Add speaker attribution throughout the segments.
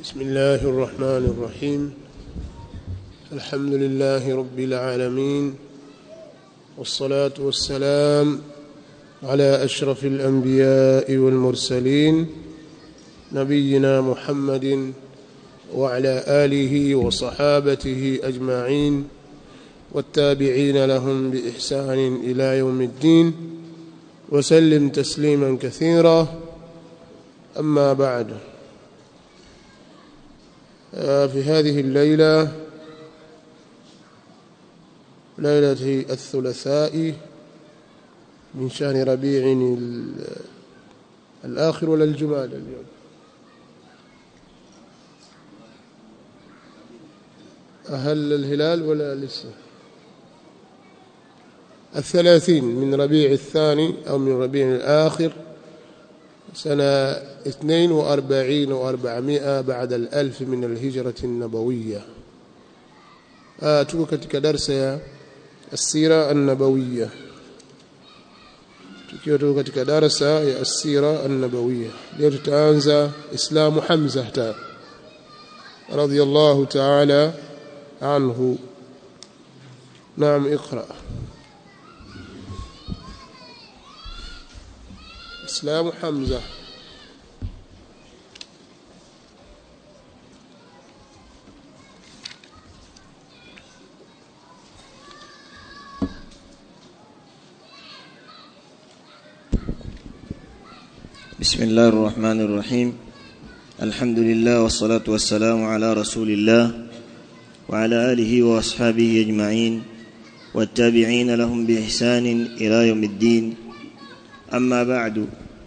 Speaker 1: بسم الله الرحمن الرحيم الحمد لله رب العالمين والصلاة والسلام على أشرف الأنبياء والمرسلين نبينا محمد وعلى آله وصحابته أجمعين والتابعين لهم بإحسان إلى يوم الدين وسلم تسليما كثيرا أما بعد في هذه الليلة ليلة الثلاثاء من شهر ربيع الآخر ولا الجمال اليوم أهل الهلال ولا لسه الثلاثين من ربيع الثاني أو من ربيع الآخر سنة اثنين وأربعين وأربعمائة بعد الألف من الهجرة النبوية آه tuko katika darsa ya السيرة النبوية tukiwa tuko katika darsa ya السيرة النبوية leo tutaanza islamu Hamza ta radiyallahu ta'ala anhu نعم اقرأ إسلام حمزة
Speaker 2: بسم الله الرحمن الرحيم الحمد لله والصلاة والسلام على رسول الله وعلى آله وأصحابه أجمعين والتابعين لهم بإحسان إلى يوم الدين أما بعد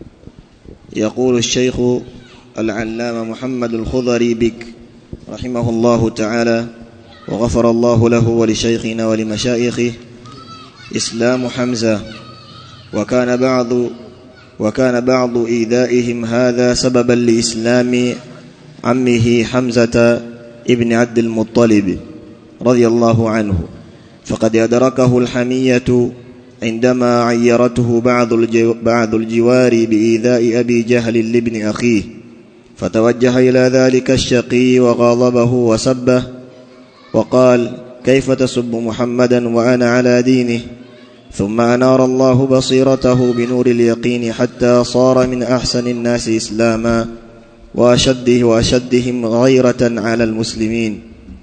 Speaker 2: يقول الشيخ العلامة محمد الخضري بك رحمه الله تعالى وغفر الله له ولشيخنا ولمشايخه إسلام حمزة وكان بعض وكان بعض إيذائهم هذا سببا لإسلام عمه حمزة ابن عبد المطلب رضي الله عنه فقد أدركه الحمية عندما عيرته بعض بعض الجوار بإيذاء أبي جهل لابن أخيه فتوجه إلى ذلك الشقي وغاضبه وسبه وقال كيف تسب محمدا وأنا على دينه ثم أنار الله بصيرته بنور اليقين حتى صار من أحسن الناس إسلاما وأشده وأشدهم غيرة على المسلمين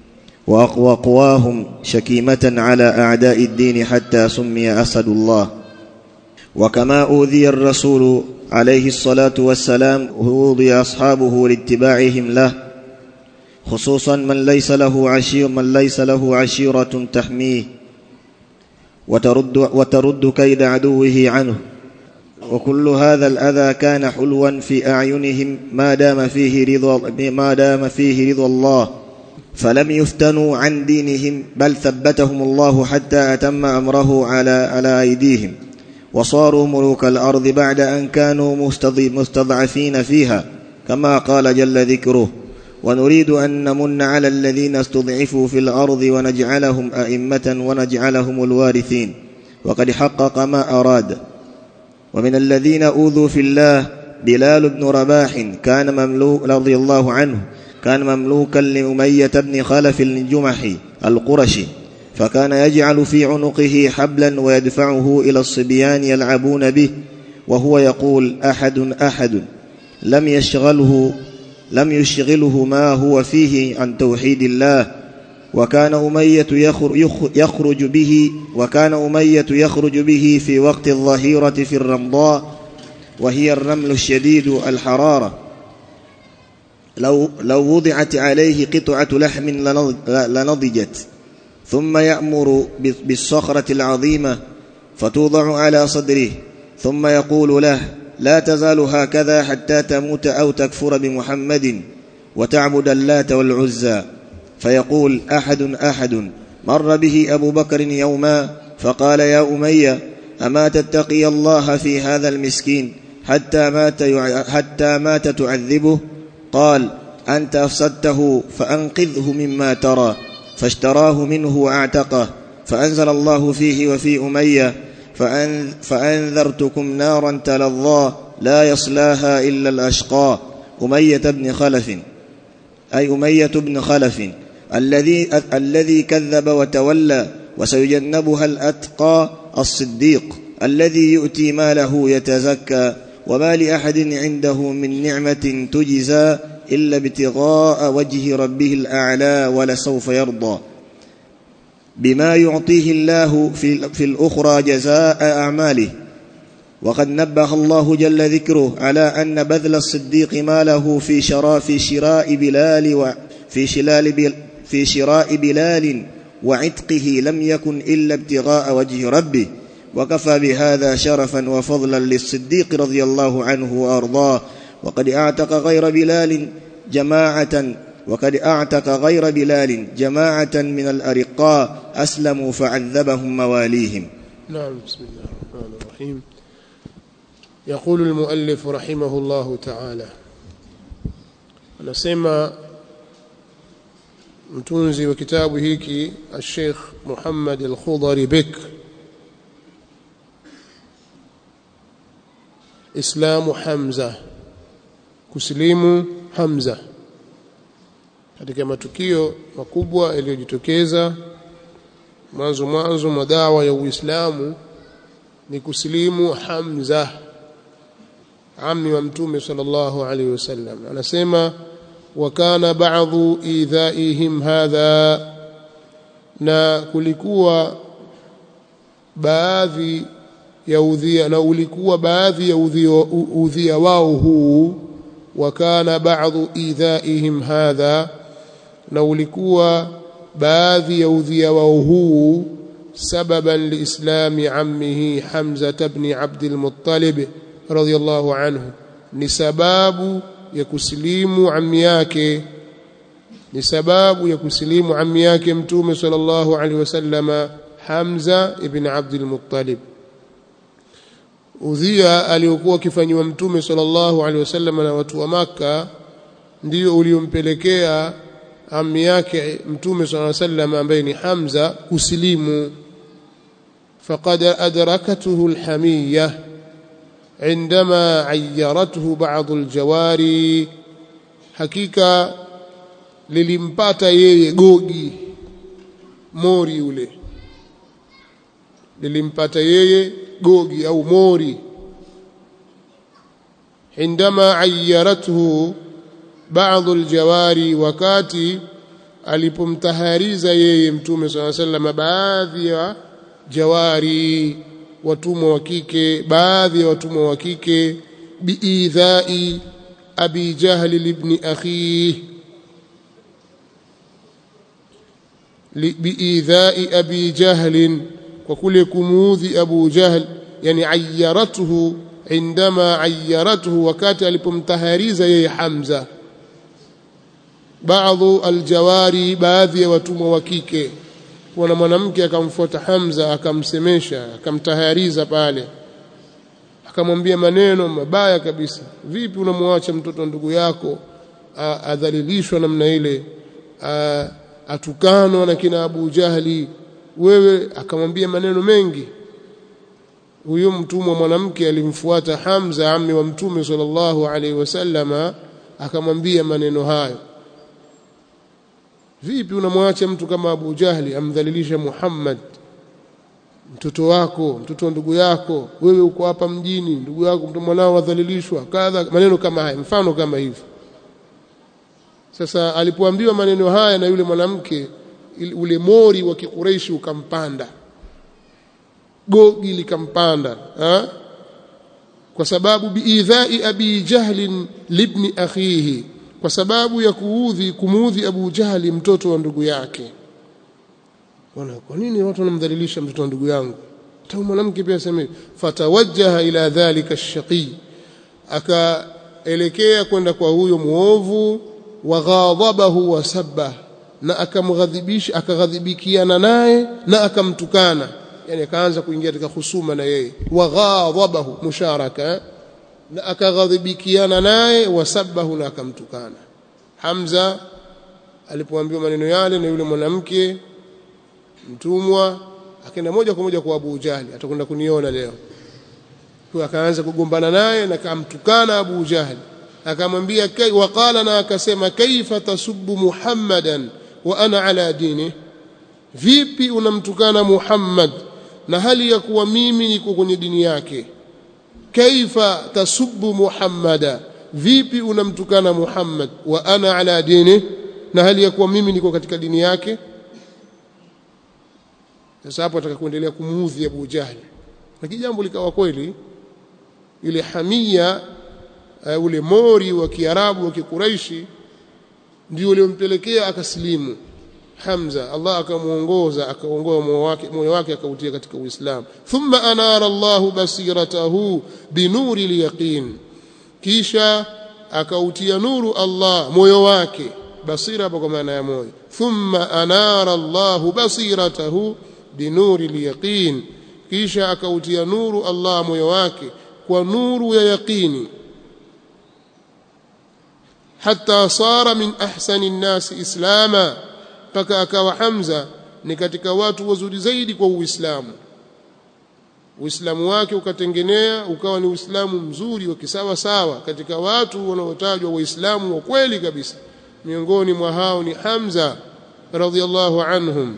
Speaker 2: وأقواهم شكيمة على أعداء الدين حتى سمي أسد الله وكما أوذي الرسول عليه الصلاة والسلام أوذي أصحابه لاتباعهم له خصوصا من ليس له عشير من ليس له عشيرة تحميه وترد, وترد كيد عدوه عنه وكل هذا الأذى كان حلوا في أعينهم ما دام فيه رضا ما دام فيه رضا الله فلم يفتنوا عن دينهم بل ثبتهم الله حتى أتم أمره على على أيديهم وصاروا ملوك الأرض بعد أن كانوا مستضعفين فيها كما قال جل ذكره ونريد أن نمن على الذين استضعفوا في الأرض ونجعلهم أئمة ونجعلهم الوارثين وقد حقق ما أراد ومن الذين أوذوا في الله بلال بن رباح كان مملوك رضي الله عنه كان مملوكا لأمية بن خلف الجمحي القرشي فكان يجعل في عنقه حبلا ويدفعه إلى الصبيان يلعبون به وهو يقول أحد أحد لم يشغله لم يشغله ما هو فيه عن توحيد الله وكان أمية يخرج به وكان أمية يخرج به في وقت الظهيرة في الرمضاء وهي الرمل الشديد الحرارة لو لو وضعت عليه قطعة لحم لنضجت ثم يأمر بالصخرة العظيمة فتوضع على صدره ثم يقول له لا تزال هكذا حتى تموت أو تكفر بمحمد وتعبد اللات والعزى فيقول أحد أحد مر به أبو بكر يوما فقال يا أمية أما تتقي الله في هذا المسكين حتى مات, حتى مات تعذبه قال أنت أفسدته فأنقذه مما ترى فاشتراه منه وأعتقه فأنزل الله فيه وفي أمية فأن فأنذرتكم نارا تلظى لا يصلاها إلا الأشقى أمية بن خلف أي أمية بن خلف الذي الذي كذب وتولى وسيجنبها الأتقى الصديق الذي يؤتي ماله يتزكى وما لأحد عنده من نعمة تجزى إلا ابتغاء وجه ربه الأعلى ولسوف يرضى بما يعطيه الله في, في الأخرى جزاء أعماله وقد نبه الله جل ذكره على أن بذل الصديق ماله في شراء في شراء بلال وفي شلال في شراء بلال وعتقه لم يكن إلا ابتغاء وجه ربه وكفى بهذا شرفا وفضلا للصديق رضي الله عنه وأرضاه وقد أعتق غير بلال جماعة وقد أعتق غير بلال جماعة من الأرقاء أسلموا فعذبهم مواليهم
Speaker 1: نعم بسم الله الرحمن الرحيم يقول المؤلف رحمه الله تعالى anasema mtunzi wa kitabu hiki الشيخ محمد الخضري بك islamu Hamza kusilimu Hamza katika matukio makubwa yaliyojitokeza mwanzo mwanzo mwa dawa ya Uislamu ni kusilimu Hamza ammi wa mtume sallallahu alaihi wasallam anasema wa kana ba'dhu idhaihim hadha na kulikuwa baadhi ya udhia na ulikuwa baadhi ya udhia, udhia wao huu wa kana ba'dhu idhaihim hadha na ulikuwa baadhi ya udhia wao huu sababan liislami ammihi Hamza ibn Abd al-Muttalib radiyallahu anhu ni sababu ya kusilimu ammi yake ni sababu ya kusilimu ammi yake mtume sallallahu alaihi wasallama Hamza ibn Abd al-Muttalib udhia aliokuwa akifanywa mtume sallallahu alaihi wasallam na watu wa maka ndio uliompelekea ammi yake mtume sallallahu alaihi wasallam ambaye ni Hamza kusilimu faqad adrakatuhu alhamiyya عندما عيرته بعض الجواري hakika lilimpata yeye gogi mori ule lilimpata yeye gogi au mori عندما عيرته بعض الجواري wakati alipomtahariza yeye mtume صلى الله عليه وسلم baadhi ya jawari watumwa wa kike baadhi ya watumwa wa kike biidhai abi jahl ibn akhihi biidhai abi jahl kwa kule kumuudhi abu jahl yani ayyaratuhu indama ayyaratuhu wakati alipomtahariza yeye hamza baadhi aljawari baadhi ya watumwa wa kike kuna mwanamke akamfuata Hamza akamsemesha akamtahariza pale akamwambia maneno mabaya kabisa vipi unamwacha mtoto ndugu yako adhalilishwa namna ile atukanwa na kina Abu Jahli wewe akamwambia maneno mengi huyo mtumwa mwanamke alimfuata Hamza ammi wa mtume sallallahu alaihi wasallama akamwambia maneno hayo vipi unamwacha mtu kama Abu Jahli amdhalilisha Muhammad mtoto wako mtoto wa ndugu yako wewe uko hapa mjini ndugu yako mtu mwanao wadhalilishwa kadha maneno kama haya mfano kama hivi sasa alipoambiwa maneno haya na yule mwanamke ule mori wa kikureishi ukampanda gogi likampanda ha? kwa sababu biidhai abi jahlin libni akhihi kwa sababu ya kuudhi kumuudhi Abu Jahali mtoto wa ndugu yake wana kwa nini watu wanamdhalilisha mtoto wa ndugu yangu tau mwanamke pia aseme fatawajjaha ila dhalika ash-shaqi akaelekea kwenda kwa huyo muovu wa ghadhabahu wa sabba na akamghadhibisha akaghadhibikiana naye na akamtukana yani akaanza kuingia katika husuma na yeye wa ghadhabahu musharaka na akaghadhibikiana naye wasabahu na akamtukana Hamza alipoambiwa maneno yale na yule mwanamke mtumwa akaenda moja kwa moja kwa Abu Jahli atakwenda kuniona leo kwa akaanza kugombana naye na akamtukana Abu Jahli akamwambia waqala na akasema kaifa tasubbu muhammadan wa ana ala dini vipi unamtukana muhammad na hali ya kuwa mimi niko kwenye dini yake kaifa tasubbu muhammada vipi unamtukana muhammad wa ana ala dini na hali ya kuwa mimi niko katika dini yake sasa hapo ataka kuendelea kumuudhi Abu Jahl lakini jambo likawa kweli ile hamia uh, ule mori wa Kiarabu wa Kikuraishi ndio uliompelekea akasilimu Hamza Allah akamuongoza akaongoa moyo wake moyo wake akautia katika Uislamu thumma anara Allahu basiratahu binuri liyaqin kisha akautia nuru Allah moyo wake basira kwa maana ya moyo thumma anara Allahu basiratahu binuri liyaqin kisha akautia nuru Allah moyo wake kwa nuru ya yaqini hatta sara min ahsani nnasi islama mpaka akawa Hamza ni katika watu wazuri zaidi kwa Uislamu Uislamu wake ukatengenea ukawa ni Uislamu mzuri wa kisawa sawa katika watu wanaotajwa Waislamu wa kweli kabisa miongoni mwa hao ni Hamza radhiallahu anhum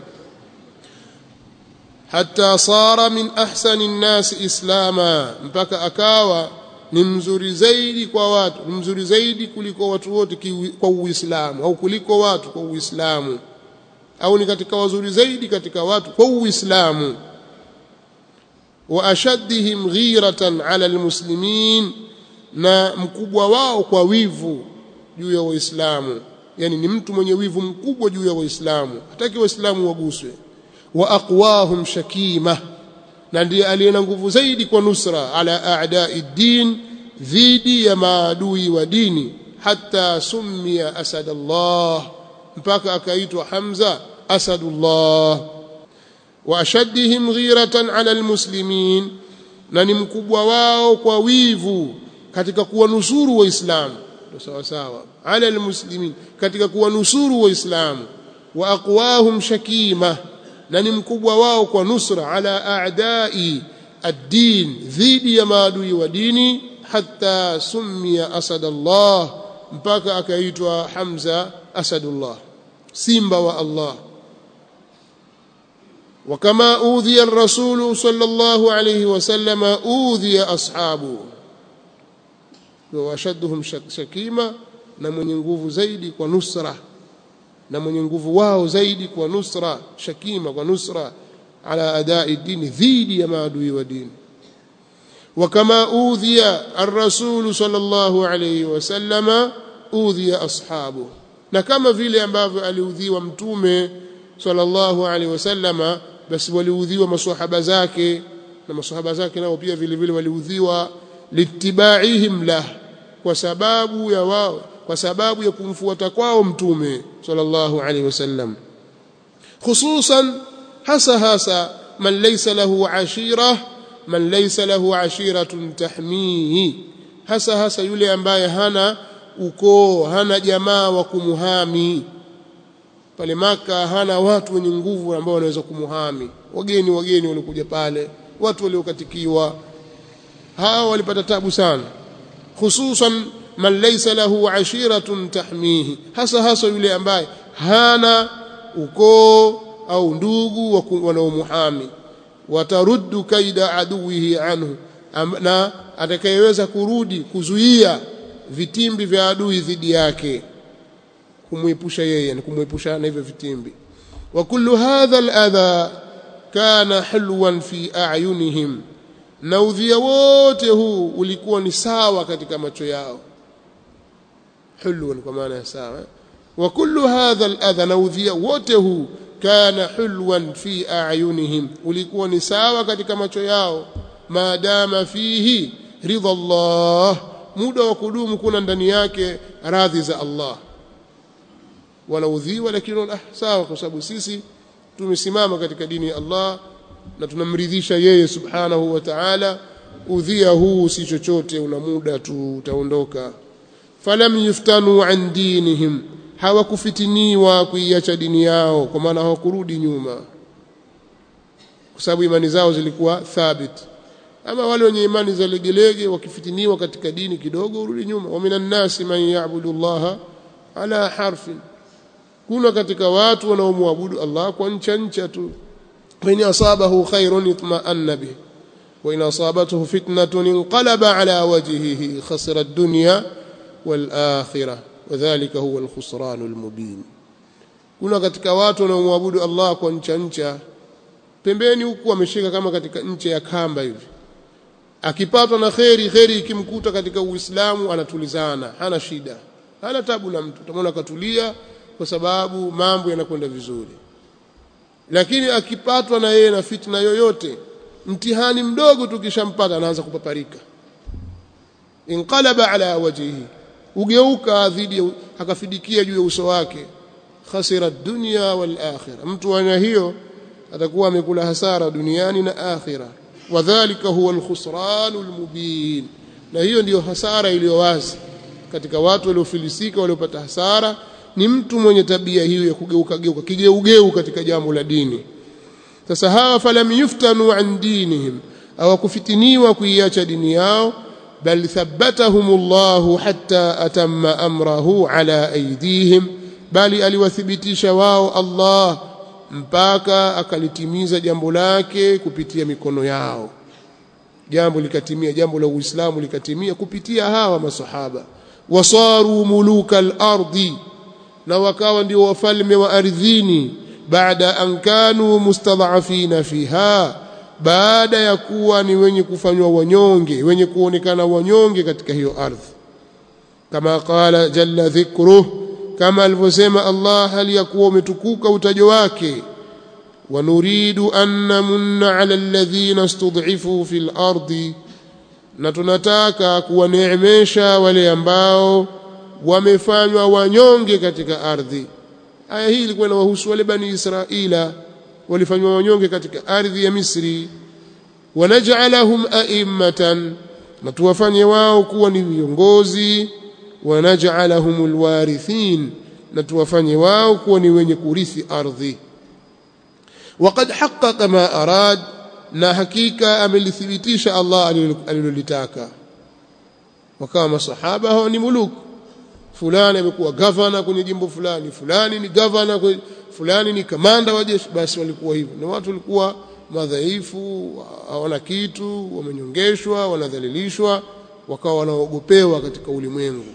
Speaker 1: hatta sara min ahsani nnasi islama mpaka akawa ni mzuri zaidi kwa watu ni mzuri zaidi kuliko watu wote kwa Uislamu au kuliko watu kwa Uislamu au ni katika wazuri zaidi katika watu kwa Uislamu wa ashaddihim ghiratan ala almuslimin na mkubwa wao kwa wivu juu ya waislamu yani ni mtu mwenye wivu mkubwa juu ya waislamu hataki waislamu waguswe wa aqwahum shakima na ndiye aliye na nguvu zaidi kwa nusra ala a'da'i din dhidi ya maadui wa dini hatta summiya asadallah mpaka akaitwa Hamza asadullah wa ashaddihim ghiratan ala almuslimin na ni mkubwa wao kwa wivu katika kuwanusuru waislamu ndio sawa sawa ala almuslimin katika kuwanusuru waislamu wa aqwahum shakima na ni mkubwa wao kwa nusra ala a'dai ad-din dhidi ya maadui wa dini hatta summiya asadallah mpaka akaitwa Hamza asadullah simba wa Allah وكما أوذي الرسول صلى الله عليه وسلم أوذي أصحابه وأشدهم شكيمة na mwenye nguvu zaidi kwa nusra na mwenye nguvu wao zaidi kwa nusra shakima kwa nusra ala adai dini dhidi ya maadui wa dini وكما أوذي الرسول صلى الله عليه وسلم أوذي أصحابه na kama vile ambavyo aliudhiwa mtume sallallahu alaihi wasallama basi waliudhiwa maswahaba zake na maswahaba zake nao pia vile vile waliudhiwa litibaihim lah kwa sababu ya wao kwa sababu ya kumfuata kwao mtume sallallahu alaihi wasallam hususan hasa hasa man laysa lahu ashira man laysa lahu ashiratun tahmihi hasa hasa yule ambaye hana ukoo hana jamaa wa kumuhami pale maka hana watu wenye nguvu ambao wanaweza kumuhami wageni wageni walikuja pale watu waliokatikiwa hawa walipata tabu sana hususan man laysa lahu ashiratun tahmihi hasa hasa yule ambaye hana ukoo au ndugu wanaomuhami wataruddu kaida aduwihi anhu na atakayeweza kurudi kuzuia vitimbi vya adui dhidi yake kumwepusha yeye ni kumwepusha na hivyo vitimbi wa kullu hadha aladha kana hulwan fi a'yunihim na udhia wote huu ulikuwa ni sawa katika macho yao hulwan kwa maana ya sawa wa kullu hadha aladha na udhia wote huu kana hulwan fi a'yunihim ulikuwa ni sawa katika macho yao maadama fihi ridha Allah muda wa kudumu kuna ndani yake radhi za Allah wanaudhiwa lakini ah, sawa kwa sababu sisi tumesimama katika dini ya Allah na tunamridhisha yeye subhanahu wa ta'ala udhia huu si chochote una muda tu utaondoka falam yuftanu an dinihim hawakufitiniwa kuiacha dini yao kwa maana hawakurudi nyuma kwa sababu imani zao zilikuwa thabit ama wale wenye imani za legelege wakifitiniwa katika dini kidogo urudi nyuma wa minan nasi man ya'budu Allah ala harfin kuna katika watu wanaomwabudu Allah kwa ncha ncha tu in asabahu khairun itma'anna bih wa in asabathu fitnatun inqalaba ala wajhihi khasira ad-dunya wal akhirah wadhālika huwa al-khusranul mubin kuna katika watu wanaomwabudu Allah kwa ncha ncha pembeni huku ameshika kama katika ncha ya kamba hivi akipatwa na kheri kheri ikimkuta katika Uislamu anatulizana hana shida hana tabu na mtu utamwona katulia kwa sababu mambo yanakwenda vizuri lakini akipatwa na yeye na fitna yoyote mtihani mdogo tukishampata anaanza kupaparika inqalaba ala wajhihi ugeuka dhidi akafidikia juu ya uso wake khasira dunya wal akhirah mtu ana hiyo atakuwa amekula hasara duniani na akhira wadhālika huwa al-khusranul mubin na hiyo ndiyo hasara iliyo wazi katika watu waliofilisika waliopata hasara ni mtu mwenye tabia hiyo ya kugeuka geuka kigeugeu katika jambo la dini sasa hawa falam yuftanu an dinihim hawakufitiniwa kuiacha dini yao bal thabbatahumullahu hatta atamma amrahu ala aydihim bali aliwathibitisha wao Allah mpaka akalitimiza jambo lake kupitia mikono yao jambo likatimia jambo la Uislamu likatimia kupitia hawa masahaba wasaru muluka al-ardi na wakawa ndio wafalme wa ardhini baada an kanu mustadhafina fiha baada ya kuwa ni wenye kufanywa wanyonge wenye kuonekana wanyonge katika hiyo ardhi kama qala jalla dhikruh kama alivyosema Allah hali ya kuwa umetukuka utajo wake wanuridu an namunna ala alladhina istud'ifu fil ardi na tunataka kuwaneemesha wale ambao wamefanywa wanyonge katika ardhi aya hii ilikuwa inawahusu wale bani israila walifanywa wanyonge katika ardhi ya Misri wanaj'alahum a'immatan na tuwafanye wao kuwa ni viongozi wanaj'alahum alwarithin na tuwafanye wao kuwa ni wenye kurithi ardhi وقد حقق ما أراد na hakika amelithibitisha Allah alilolitaka wakawa masahaba hao ni muluk fulani amekuwa gavana kwenye jimbo fulani fulani ni gavana fulani ni kamanda wa jeshi basi walikuwa hivyo na watu walikuwa madhaifu hawana kitu wamenyongeshwa wanadhalilishwa wakawa wanaogopewa katika ulimwengu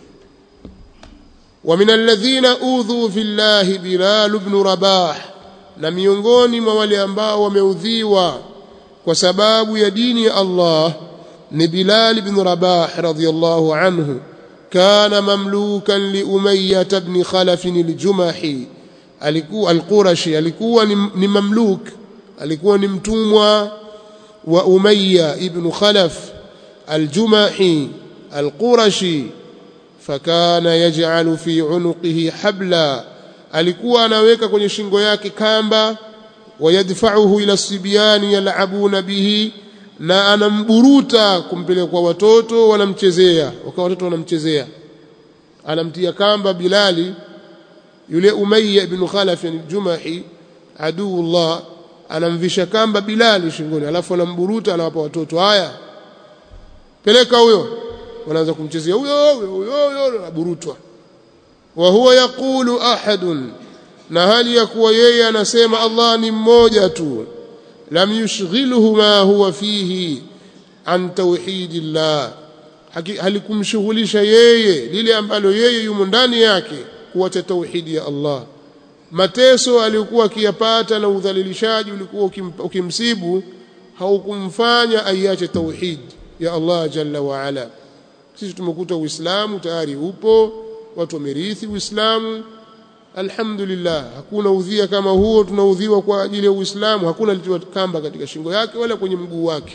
Speaker 1: ومن الذين أوذوا في الله بلال بن رباح na miongoni mwa wale ambao wameudhiwa kwa sababu ya dini ya Allah ni Bilal ibn Rabah radhiyallahu anhu kana mamlukan li Umayyah ibn Khalaf al-Jumahi alikuwa al-Qurashi alikuwa ni, ni mamluk alikuwa ni mtumwa wa Umayyah ibn Khalaf al-Jumahi al-Qurashi fakana yaj'alu fi unuqihi habla alikuwa anaweka kwenye shingo yake kamba wayadfa'uhu ila sibyani yal'abuna bihi na anamburuta kumpeleka kwa watoto wanamchezea wakawa watoto wanamchezea anamtia kamba Bilali yule Umayya ibn Khalaf al-Jumahi aduullah anamvisha kamba Bilali shingoni alafu anamburuta anawapa watoto haya peleka huyo wanaanza kumchezea huyo huyo huyo anaburutwa wa huwa yaqulu ahadun na hali ya kuwa yeye anasema Allah ni mmoja tu lam yushghilhu ma huwa fihi an tauhidillah halikumshughulisha yeye lile ambalo yeye yumo ndani yake kuacha tauhidi ya Allah mateso aliyokuwa akiyapata na udhalilishaji ulikuwa ukimsibu haukumfanya aiache tauhid ya Allah jalla wa ala sisi tumekuta uislamu tayari upo watu wamerithi uislamu alhamdulillah hakuna udhia kama huo tunaudhiwa kwa ajili ya uislamu hakuna litiwa kamba katika shingo yake wala kwenye mguu wake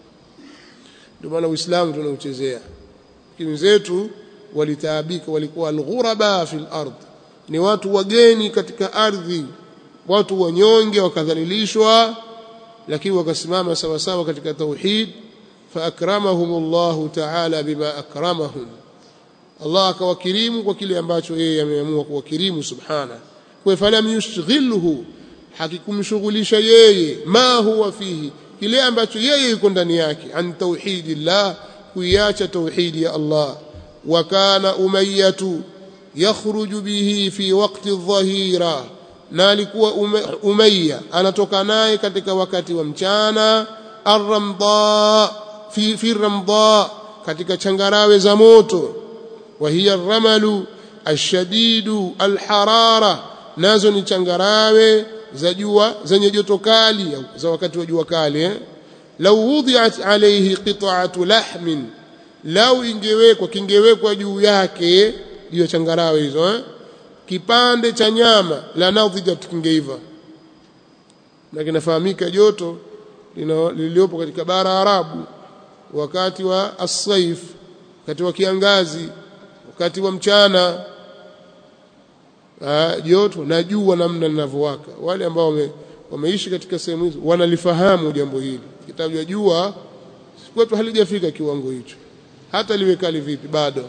Speaker 1: ndio maana uislamu tunauchezea lakini zetu walitaabika walikuwa alghuraba fil ard ni watu wageni katika ardhi watu wanyonge wakadhalilishwa lakini wakasimama sawa sawa katika tauhid faakramahum Allah ta'ala bima akramahum Allah akawakirimu kwa kile ambacho yeye ameamua kuwakirimu subhana kwa falam yushghilhu hakikumshughulisha yeye ma huwa fihi kile ambacho yeye yuko ndani yake an tauhidillah kuiacha tauhidi ya Allah wa kana umayyatu yakhruju bihi fi waqti adh-dhahira na alikuwa umayya anatoka naye katika wakati wa mchana ar-ramda fi fi ramda katika changarawe za moto wa hiya ar-ramalu ashadidu alharara nazo ni changarawe za jua zenye joto kali za wakati wa jua kali eh? lau wudhiat alayhi qit'atu lahmin lau ingewekwa kingewekwa juu yake juu ya changarawe hizo eh? kipande cha nyama la nadhijat kingeiva na kinafahamika joto liliopo katika bara Arabu wakati wa as-saif wakati wa kiangazi wakati wa mchana joto na jua namna linavyowaka wale ambao wame, wameishi katika sehemu hizo wanalifahamu jambo hili kitajwa jua kwetu halijafika kiwango hicho hata liwe kali vipi bado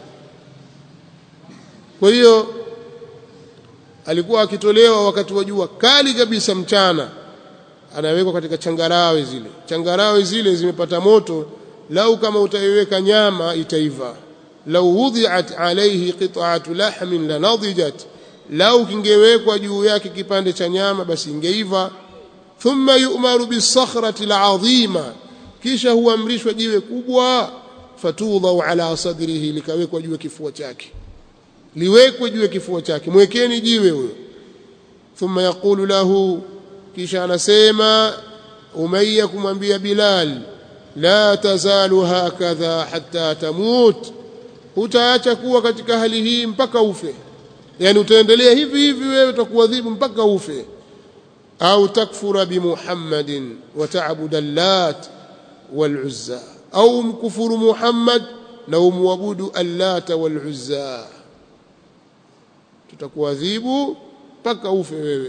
Speaker 1: kwa hiyo alikuwa akitolewa wakati wa jua kali kabisa mchana anawekwa katika changarawe zile changarawe zile zimepata moto lau kama utaiweka nyama itaiva lau wudhiat alayhi qit'atu lahmin lanadijat lau kingewekwa juu yake kipande cha nyama basi ingeiva thumma yu'maru bisakhrati al'azima kisha huamrishwa jiwe kubwa fatudhau ala sadrihi likawekwa juu ya kifua chake liwekwe juu ya kifua chake mwekeni jiwe huyo thumma yaqulu lahu kisha anasema umayya kumwambia bilal la tazalu hakadha hatta tamut utaacha kuwa katika hali hii mpaka ufe yani utaendelea hivi hivi wewe utakuadhibu mpaka ufe au takfura bimuhammadin wa ta'budu allat wal uzza au mkufuru muhammad na umwabudu allat wal uzza tutakuadhibu mpaka ufe wewe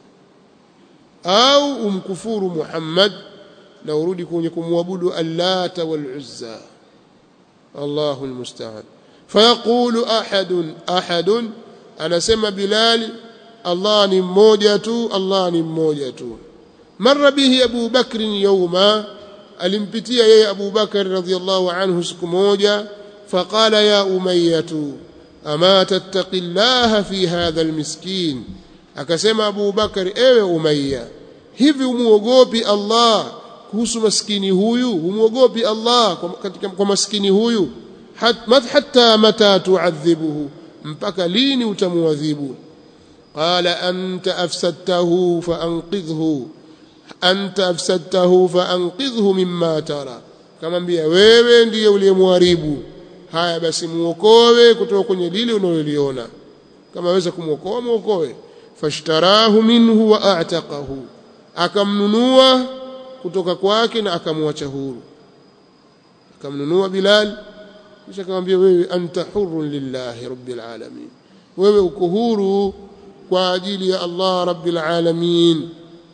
Speaker 1: au umkufuru muhammad na urudi kwenye kumwabudu allat wal uzza Allahu almusta'an fayaqulu ahadun ahadun anasema Bilal Allah ni mmoja tu Allah ni mmoja tu marra bihi Abu Bakr yawma alimpitia yeye Abu Bakr radhiyallahu anhu siku moja faqala ya umayyatu ama tattaqillaha fi hadha almiskin akasema Abu Bakr ewe Umayya hivi umuogopi Allah kuhusu maskini huyu umuogopi Allah kwa, katika, kwa maskini huyu Hat, hatta mata tuadhibuhu mpaka lini utamuadhibu qala anta afsadtahu faanqidhhu anta afsadtahu faanqidhhu mimma tara kamwambia wewe ndiye uliyemharibu haya basi muokoe kutoka kwenye lile unaloliona kama waweza kumuokoa muokoe fashtarahu minhu wa a'taqahu akamnunua kutoka kwake na akamwacha huru akamnunua Bilal kisha akamwambia wewe anta hurrun lillahi rabbil alamin wewe uko huru kwa ajili ya Allah rabbil alamin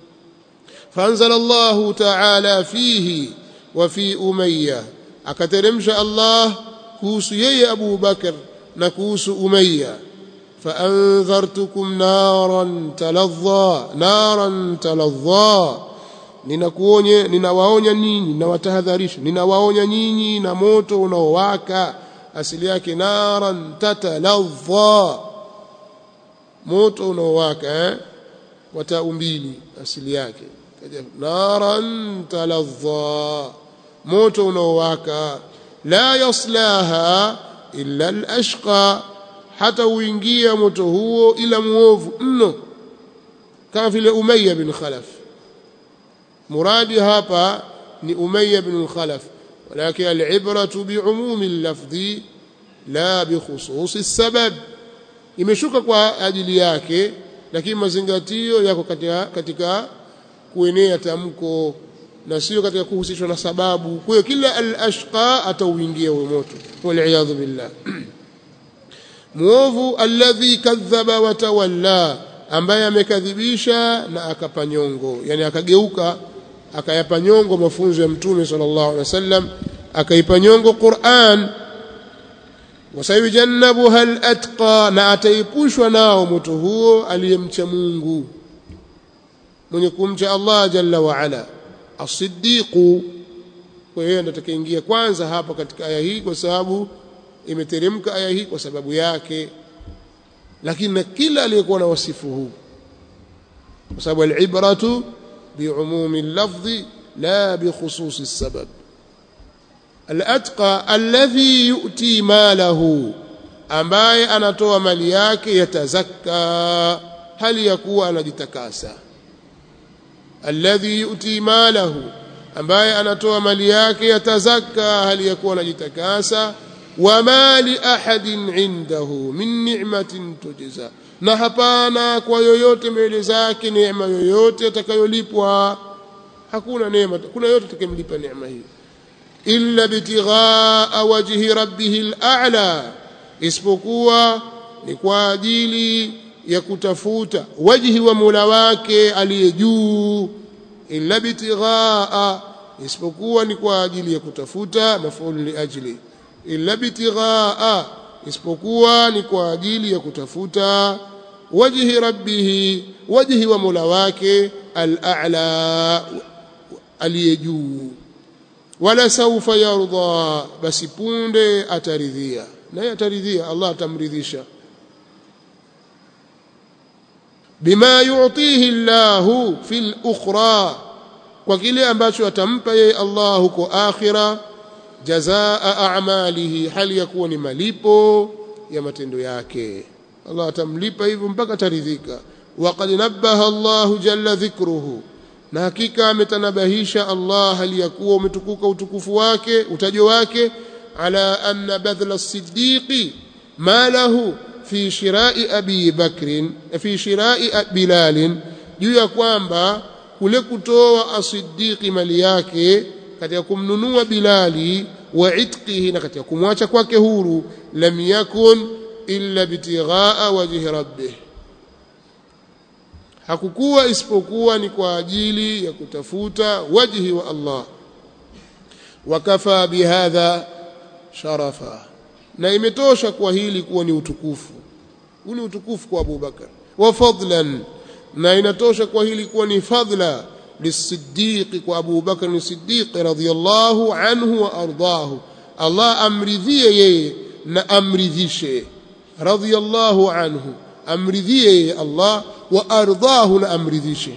Speaker 1: فانزل الله تعالى فيه وفي أمية akateremsha Allah kuhusu yeye Abu Bakar na kuhusu Umayya فأنذرتكم نارا تلظى نارا تلظى ninakuonye ninawaonya ninyi ninawatahadharisha ninawaonya nyinyi na moto unaowaka asili yake naran tataladha moto unaowaka eh wata mbili asili yake kaja naran taladha moto unaowaka la yaslaha illa al-ashqa hata uingia moto huo ila muovu mno kama vile Umayya bin Khalaf muradi hapa ni Umayya bin Khalaf walakin al-ibratu bi'umumi al-lafzi la bi khususi as-sabab imeshuka kwa ajili yake lakini mazingatio yako katika katika kuenea tamko na sio katika kuhusishwa na sababu kwa hiyo kila al-ashqa atauingia huo moto wal billah muovu alladhi kadhaba wa tawalla ambaye amekadhibisha na akapanyongo yani akageuka akayapanyongo mafunzo ya mtume sallallahu alaihi wasallam akaipanyongo Qur'an wasayujannabuha al-atqa na ataipushwa nao moto huo aliyemcha Mungu mwenye kumcha Allah jalla wa ala as-siddiqu kwa hiyo ndio atakaingia kwanza hapa katika aya hii kwa sababu imeteremka aya hii kwa sababu yake lakini na kila aliyekuwa na wasifu huu kwa sababu al-ibratu bi'umumi al-lafzi la bi khususi as-sabab al-atqa alladhi yu'ti malahu ambaye anatoa mali yake yatazakka hali ya kuwa anajitakasa alladhi yu'ti malahu ambaye anatoa mali yake yatazakka hali ya kuwa anajitakasa wama li ahadin indahu min ni'matin tujza na hapana kwa yoyote mbele zake neema yoyote atakayolipwa hakuna neema kuna yoyote atakayemlipa neema hiyo illa bitighaa wajhi rabbih al-a'la isipokuwa ni kwa ajili ya kutafuta wajhi wa Mola wake aliye juu illa bitighaa isipokuwa ni kwa ajili ya kutafuta mafulu li ajli illa bitighaa isipokuwa ni kwa ajili ya kutafuta wajhi rabbih wajhi wa Mola wake al-a'la aliye juu wala saufa yarda basi punde ataridhia naye ataridhia Allah atamridhisha bima yu'tihi Allah fil ukhra kwa kile ambacho atampa yeye Allah huko akhira jazaa a'malihi hali ya kuwa ni malipo ya matendo yake Allah atamlipa hivyo mpaka taridhika waqad nabbaha Allah jalla dhikruhu na hakika ametanabahisha Allah hali ya kuwa umetukuka utukufu wake utajo wake ala anna badhla as-siddiqi ma lahu fi shira'i abi bakrin fi shira'i bilal juu ya kwamba kule kutoa as-siddiqi mali yake katika kumnunua bilali wa itqihi na katika kumwacha kwake huru lam yakun illa bitighaa wajhi rabbih hakukuwa isipokuwa ni kwa ajili ya kutafuta wajhi wa Allah wakafa bihadha sharafa na imetosha kwa hili kuwa ni utukufu huu ni utukufu kwa Abu Bakar wa fadlan na inatosha kwa hili kuwa ni fadla lisiddiq kwa Abu Bakar ni Siddiq radhiyallahu anhu wa ardahu Allah amridhie yeye na amridhishe radhiyallahu anhu amridhie yeye Allah wa ardahu na amridhishe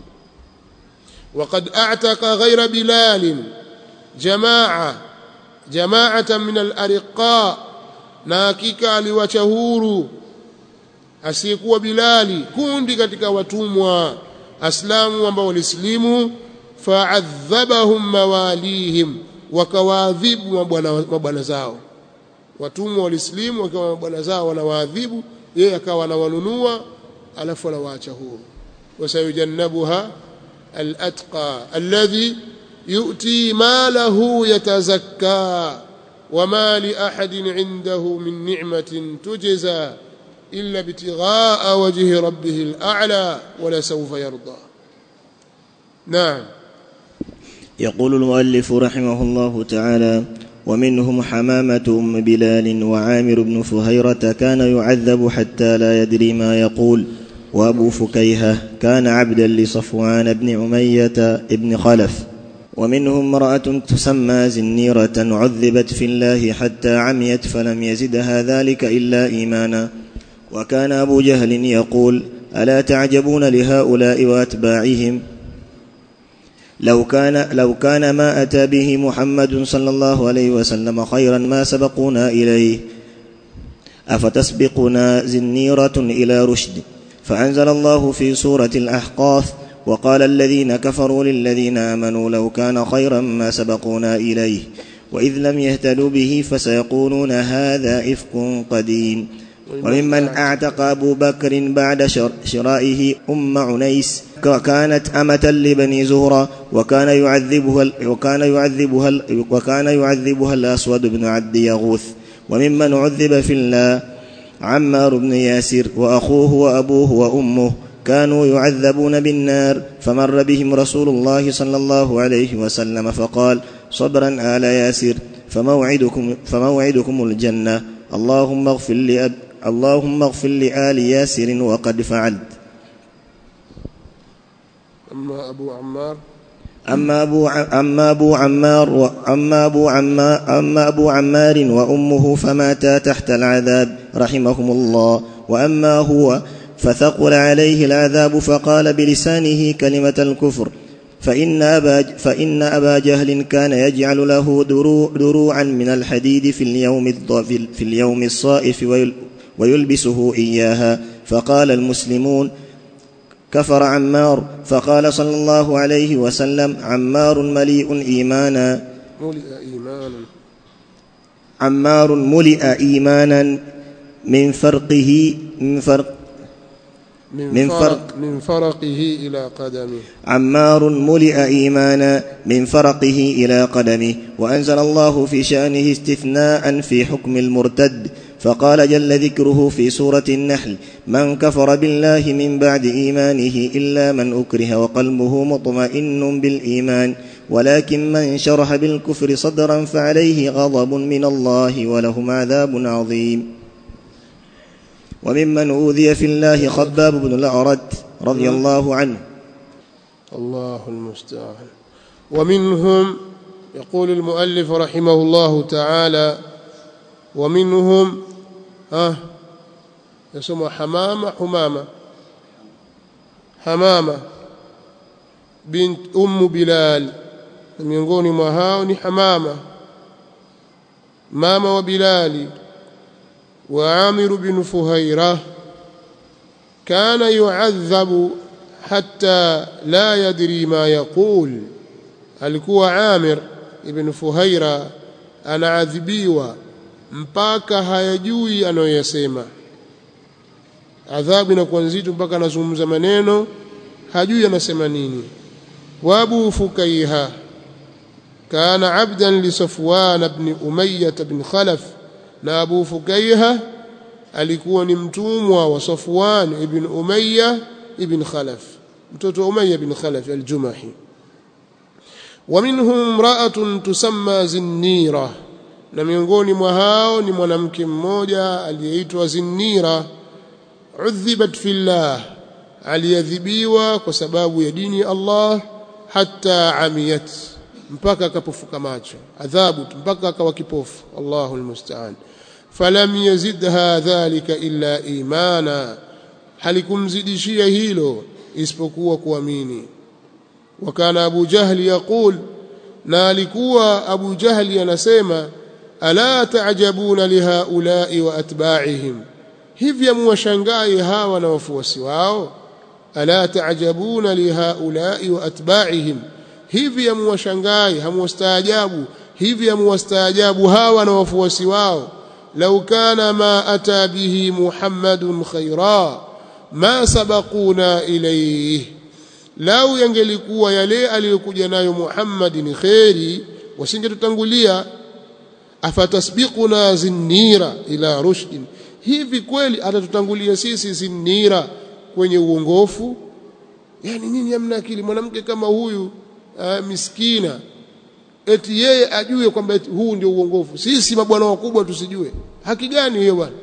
Speaker 1: وقد اعتق غير بلال جماعه جماعه من الارقاء na hakika aliwacha huru asiyekuwa bilali kundi katika watumwa aslamu ambao walislimu fa'adhabahum mawalihim wakawaadhibu mabwana zao watumwa walislimu wakiwa mabwana zao wanawaadhibu yeye akawa anawanunua alafu anawaacha huru wasayujannabuha alatqa alladhi yu'ti malahu yatazakka wama li ahadin 'indahu min ni'matin tujza illa bitigha'a wajhi rabbih al'a'la wala sawfa yarda na'am
Speaker 2: يقول المؤلف رحمه الله تعالى ومنهم حمامة أم بلال وعامر بن فهيرة كان يعذب حتى لا يدري ما يقول وأبو فكيهة كان عبدا لصفوان بن عمية بن خلف ومنهم امرأة تسمى زنيرة عذبت في الله حتى عميت فلم يزدها ذلك إلا إيمانا وكان أبو جهل يقول ألا تعجبون لهؤلاء وأتباعهم لو كان لو كان ما أتى به محمد صلى الله عليه وسلم خيرا ما سبقونا إليه أفتسبقنا زنيرة إلى رشد فأنزل الله في سورة الأحقاف وقال الذين كفروا للذين آمنوا لو كان خيرا ما سبقونا إليه وإذ لم يهتدوا به فسيقولون هذا إفك قديم وممن أعتق أبو بكر بعد شرائه أم عنيس وكانت أمة لبني زهرة وكان يعذبها وكان يعذبها وكان يعذبها الأسود بن عبد يغوث وممن عذب في الله عمار بن ياسر وأخوه وأبوه وأمه كانوا يعذبون بالنار فمر بهم رسول الله صلى الله عليه وسلم فقال صبرا آل ياسر فموعدكم فموعدكم الجنة اللهم اغفر لأب اللهم اغفر لآل ياسر وقد فعلت
Speaker 1: أما أبو عمار
Speaker 2: أما أبو, ع- أما أبو عمار و- أما أبو عما أما أبو عمار وأمه فماتا تحت العذاب رحمهم الله وأما هو فثقل عليه العذاب فقال بلسانه كلمة الكفر فإن أبا, فإن أبا جهل كان يجعل له درو دروعا من الحديد في اليوم, الض- في في اليوم الصائف ويل- ويلبسه إياها فقال المسلمون كفر عمار فقال صلى الله عليه وسلم عمار مليء إيمانا
Speaker 1: ملئ إيمانا
Speaker 2: عمار ملئ إيمانا من فرقه من فرق
Speaker 1: من,
Speaker 2: من
Speaker 1: فرق
Speaker 2: فرق-
Speaker 1: من فرقه إلى قدمه
Speaker 2: عمار ملئ إيمانا من فرقه إلى قدمه وأنزل الله في شأنه استثناء في حكم المرتد فقال جل ذكره في سورة النحل من كفر بالله من بعد إيمانه إلا من أكره وقلبه مطمئن بالإيمان ولكن من شرح بالكفر صدرا فعليه غضب من الله ولهم عذاب عظيم وممن أوذي في الله خباب بن الأعرد رضي الله عنه
Speaker 1: الله المستعان ومنهم يقول المؤلف رحمه الله تعالى ومنهم ها يسمى حمامة حمامة حمامة بنت أم بلال miongoni mwa hao ni Hamama mama wa Bilali wa Amir bin Fuhaira kana yu'adhabu hatta la yadri ma yaqul alikuwa Amir ibn Fuhaira anaadhibiwa mpaka hayajui anayoyasema adhabu inakuwa nzito mpaka anazungumza maneno hajui anasema nini wa Abu Fukaiha كان عبدا لصفوان بن أمية بن خلف na Abu Fukaiha alikuwa ni mtumwa wa Safwan ibn Umayya ibn Khalaf mtoto Umayya ibn Khalaf al-Jumahi wa minhum imra'atun tusamma Zinnira na miongoni mwa hao ni mwanamke mmoja aliyeitwa Zinnira udhibat fillah aliyadhibiwa kwa sababu ya dini ya Allah hatta amiyat mpaka akapofuka macho adhabu mpaka akawa kipofu Allahu almusta'an falam yazidha dhalika illa imana halikumzidishia hilo isipokuwa kuamini wakana Abu Jahli yaqul na alikuwa Abu Jahli anasema ala taajabuna lihaula'i wa atba'ihim hivi muwashangai hawa na wafuasi wao ala taajabuna lihaula'i wa atba'ihim hivi hamuwashangai hamuwastaajabu hivi hamuwastaajabu hawa na wafuasi wao lau kana ma ata bihi muhammadun khaira ma sabaquna ilayhi lau yangelikuwa yale aliyokuja nayo Muhammad ni khairi wasingetutangulia afatasbiquna zinnira ila rushdin hivi kweli atatutangulia sisi zinnira kwenye uongofu yani nyinyi hamna akili mwanamke kama huyu uh, miskina eti yeye ajue kwamba huu ndio uongofu sisi mabwana wakubwa tusijue haki gani hiyo bwana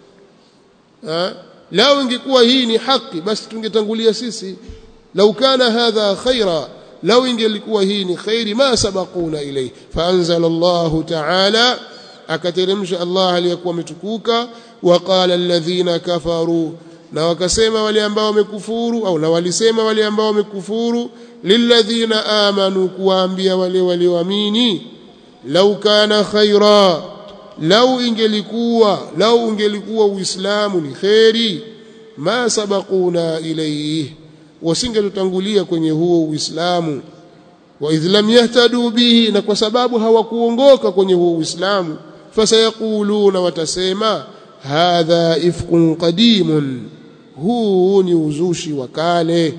Speaker 1: lao ingekuwa hii ni haki basi tungetangulia sisi lau kana hadha khaira lau ingelikuwa hii ni khairi ma sabaquna ilayhi faanzala Allah ta'ala akateremsha Allah aliyekuwa ametukuka waqala alladhina kafaru na wakasema wale ambao wamekufuru au na walisema wale ambao wamekufuru lilladhina amanu kuwaambia wale walioamini lau kana khaira lau ingelikuwa lau ungelikuwa uislamu ni khairi ma sabaquna ilayhi wasingetutangulia kwenye huo uislamu wa idh lam yahtadu bihi na kwa sababu hawakuongoka kwenye huo uislamu fasayaquluna watasema hadha ifqun qadimun huu ni uzushi wa kale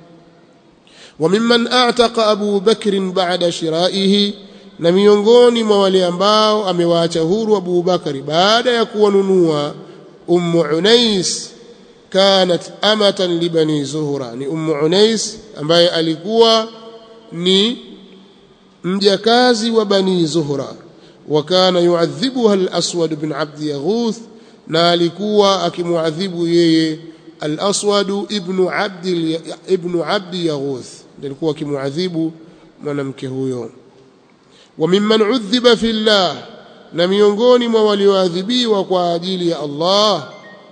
Speaker 1: وممن اعتق ابو بكر بعد شرائه na miongoni mwa wale ambao amewaacha huru Abu Bakari baada ya kuwanunua Ummu Unais kanat amatan li bani Zuhra ni Ummu Unais ambaye alikuwa ni mjakazi wa bani Zuhra wa kana yuadhibuha al-Aswad bin Abd Yaghuth na alikuwa akimuadhibu yeye al-Aswad ibn Abd ibn Abd Yaghuth alikuwa akimuadhibu mwanamke huyo wa mimman udhiba fillah na miongoni mwa walioadhibiwa kwa ajili ya Allah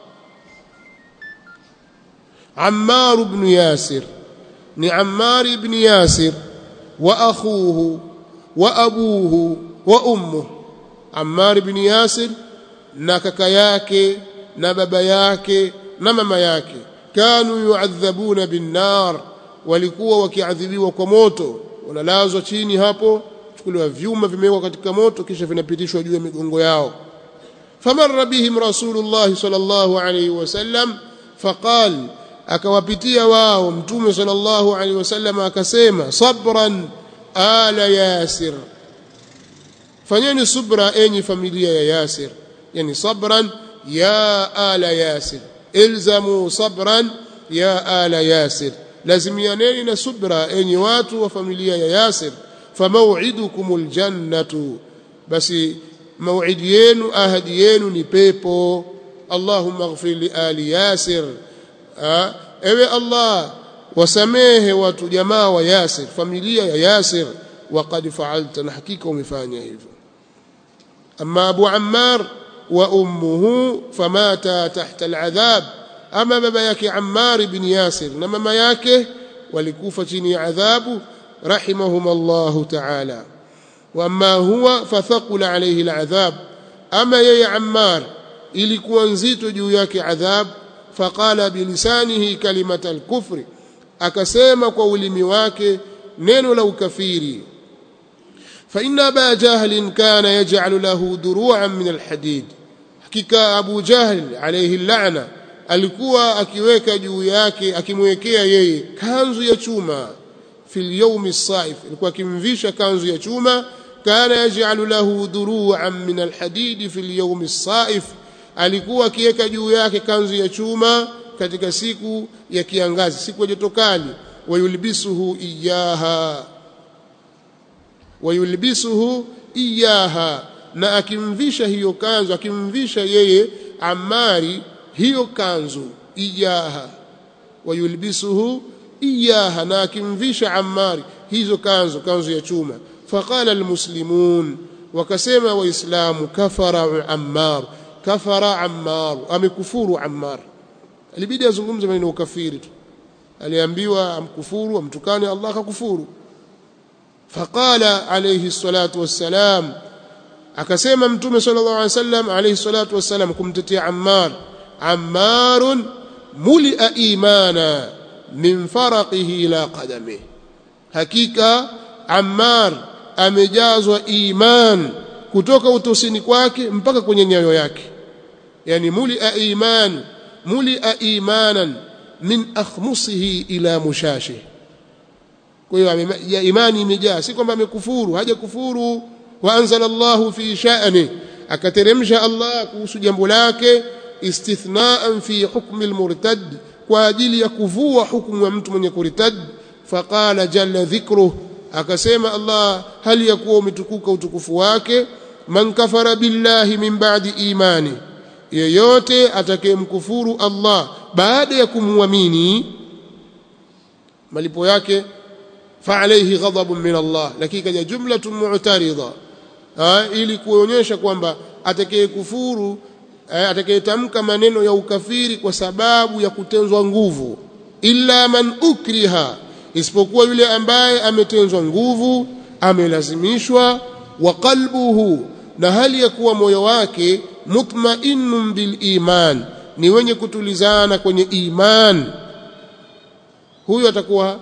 Speaker 1: Ammar ibn Yasir ni Ammar ibn Yasir wa akhuhu wa abuhu wa ummuhu Ammar ibn Yasir na kaka yake na baba yake na mama yake kanu yuadhabuna binnar walikuwa wakiadhibiwa kwa moto wanalazwa chini hapo chukuliwa vyuma vimewekwa katika moto kisha vinapitishwa juu ya migongo yao famarra bihim rasulullah sallallahu alayhi wasallam faqal akawapitia wao mtume sallallahu alayhi wasallam akasema sabran ala yasir fanyeni subra enyi familia ya yasir yani sabran ya ala yasir ilzamu sabran ya ala yasir lazimianeni na subra enyi watu wa familia ya yasir famau'idukumul jannatu basi mau'idi yenu ahadi yenu ni pepo allahumma ighfir li ali yasir ha? ewe allah wasamehe watu jamaa wa yasir familia ya yasir waqad fa'alta na hakika umefanya hivyo amma abu ammar wa ummuhu famata tahta al'adhab ama baba yake ammar ibn yasir na mama yake walikufa chini ya adhabu رحمهما الله تعالى واما هو فثقل عليه العذاب اما يا عمار ilikuwa nzito juu yake adhab faqala bilisanihi kalimata alkufri akasema kwa ulimi wake neno la ukafiri fa inna aba jahl kana yaj'alu lahu duru'an min alhadid hakika abu jahl alayhi la'na alikuwa akiweka juu yake akimwekea yeye kanzu ya chuma في اليوم الصائف alikuwa akimvisha kanzu ya chuma kana yaj'alu lahu duru'an min alhadid fi alyawm as-saif alikuwa akiweka juu yake kanzu ya chuma katika siku ya kiangazi siku ya joto kali wayulbisuhu iyaha wayulbisuhu iyaha na akimvisha hiyo kanzu akimvisha yeye amari hiyo kanzu iyaha wayulbisuhu iyaha na akimvisha Ammari hizo kanzu kanzu ya chuma faqala almuslimun wakasema waislamu kafara Ammar kafara Ammar amekufuru Ammar alibidi azungumze maneno ukafiri tu aliambiwa amkufuru amtukane Allah akakufuru faqala alayhi salatu wassalam akasema mtume sallallahu alayhi wasallam alayhi salatu wassalam kumtetea Ammar Ammarun mulia imana min faraqihi ila qadami hakika Ammar amejazwa iman kutoka utosini kwake mpaka kwenye nyayo yake yani mulia iman mulia imanan min akhmusihi ila mushashi kwa hiyo ya imani imejaa si kwamba amekufuru haja kufuru wa anzala Allahu fi sha'ni akateremsha Allah kuhusu jambo lake istithnaan fi hukmi almurtad kwa ajili ya kuvua hukumu ya mtu mwenye kuritad faqala jalla dhikruh akasema Allah hali ya kuwa umetukuka utukufu wake man kafara billahi min ba'di imani yeyote atakayemkufuru Allah baada ya kumwamini malipo yake fa alayhi ghadabun min Allah lakini kaja jumlatun mu'tarida ili kuonyesha kwamba atakayekufuru atakayetamka maneno ya ukafiri kwa sababu ya kutenzwa nguvu illa man ukriha isipokuwa yule ambaye ametenzwa nguvu amelazimishwa wa qalbuhu na hali ya kuwa moyo wake mutma'innun bil iman ni wenye kutulizana kwenye iman huyo atakuwa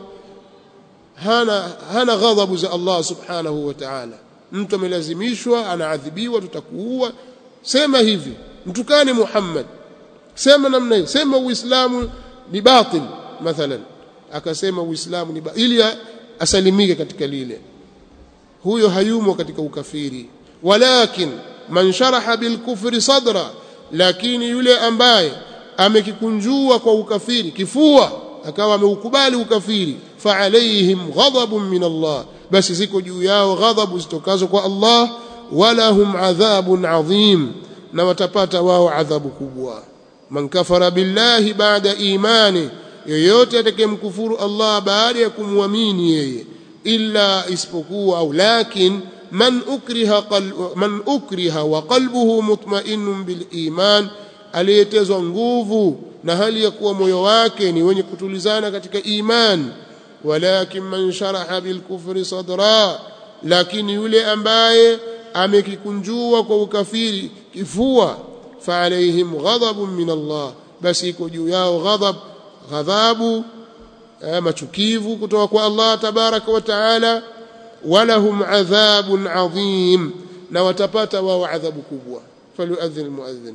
Speaker 1: hana hana ghadhabu za Allah subhanahu wa ta'ala mtu amelazimishwa anaadhibiwa tutakuua sema hivi mtukane Muhammad sema namna hii sema uislamu ni batil mathalan akasema uislamu ni ili asalimike katika lile huyo hayumo katika ukafiri walakin man sharaha bil kufri sadra lakini yule ambaye amekikunjua kwa ukafiri kifua akawa ameukubali ukafiri fa alaihim ghadabun min Allah basi ziko juu yao ghadhabu zitokazo kwa Allah wala hum adhabun adhim na watapata wao adhabu kubwa man kafara billahi baada imani yoyote atakayemkufuru Allah baada ya kumwamini yeye illa isipokuwa au lakin man ukriha qalbu, man ukriha wa qalbuhu mutma'innun bil iman aliyetezwa nguvu na hali ya kuwa moyo wake ni wenye kutulizana katika iman walakin man sharaha bil kufri sadra lakini yule ambaye amekikunjua kwa ukafiri kifua fa alaihim ghadabun min Allah basi iko juu yao ghadab ghadhabu machukivu kutoka kwa Allah tabaraka wa taala walahum adhabun adhim na watapata wao adhabu kubwa falyuadhin almuadhin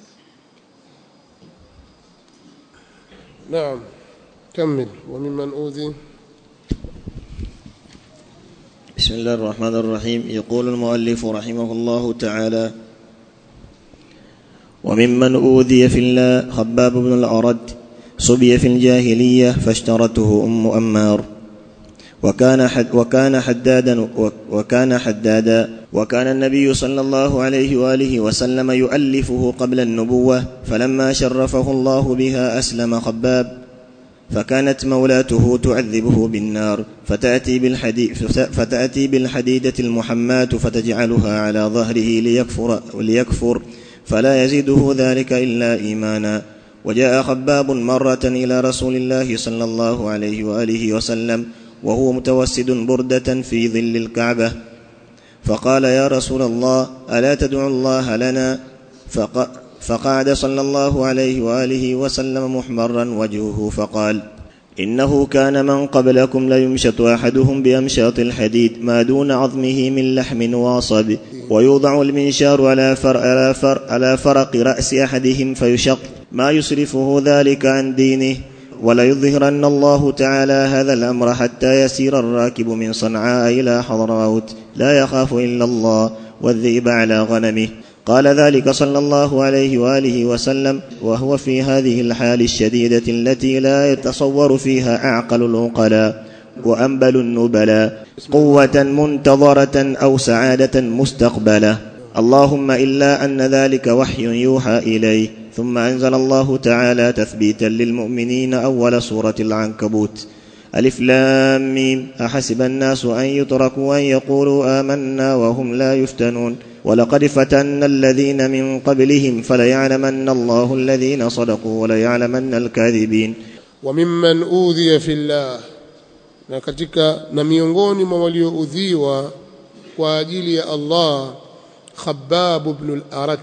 Speaker 1: نعم كمل وممن أوذي
Speaker 2: بسم الله الرحمن الرحيم يقول المؤلف رحمه الله تعالى وممن أوذي في الله خباب بن الأرد صبي في الجاهلية فاشترته أم أمار وكان حد وكان حدادا وكان حدادا وكان النبي صلى الله عليه واله وسلم يؤلفه قبل النبوه فلما شرفه الله بها اسلم خباب فكانت مولاته تعذبه بالنار فتاتي بالحديد فتاتي بالحديده المحماه فتجعلها على ظهره ليكفر ليكفر فلا يزيده ذلك الا ايمانا وجاء خباب مره الى رسول الله صلى الله عليه واله وسلم وهو متوسد برده في ظل الكعبه فقال يا رسول الله الا تدعو الله لنا فق فقعد صلى الله عليه واله وسلم محمرا وجهه فقال انه كان من قبلكم ليمشط احدهم بامشاط الحديد ما دون عظمه من لحم واصب ويوضع المنشار على فر على, فر على فرق راس احدهم فيشق ما يصرفه ذلك عن دينه وليظهرن الله تعالى هذا الامر حتى يسير الراكب من صنعاء الى حضرموت لا يخاف الا الله والذئب على غنمه قال ذلك صلى الله عليه واله وسلم وهو في هذه الحال الشديده التي لا يتصور فيها اعقل العقلاء وانبل النبلاء قوه منتظره او سعاده مستقبله اللهم الا ان ذلك وحي يوحى اليه ثم انزل الله تعالى تثبيتا للمؤمنين اول سوره العنكبوت الف لام ميم احسب الناس ان يتركوا ان يقولوا امنا وهم لا يفتنون ولقد فتنا الذين من قبلهم فليعلمن الله الذين صدقوا وليعلمن الكاذبين
Speaker 1: وممن أوذي في الله na katika na miongoni mwa walioudhiwa kwa ajili ya Allah Khabbab ibn al-Arat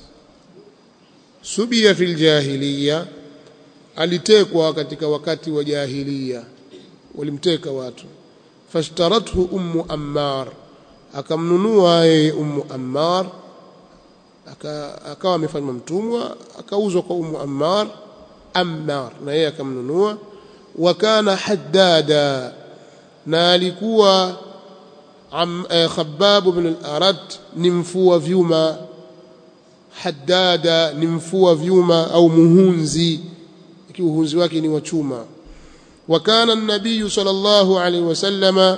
Speaker 1: subia fil jahiliya alitekwa katika wakati wa jahiliya walimteka watu fashtarathu ummu ammar akamnunua yeye ummu ammar akawa amefanywa mtumwa akauzwa kwa ummu ammar ammar na yeye akamnunua wa kana haddada na alikuwa am, eh, khabbab ibn al-arat ni mfua vyuma haddada ni mfua vyuma au muhunzi kiuhunzi wake ni wa chuma wa kana an-nabiy sallallahu alayhi wasallama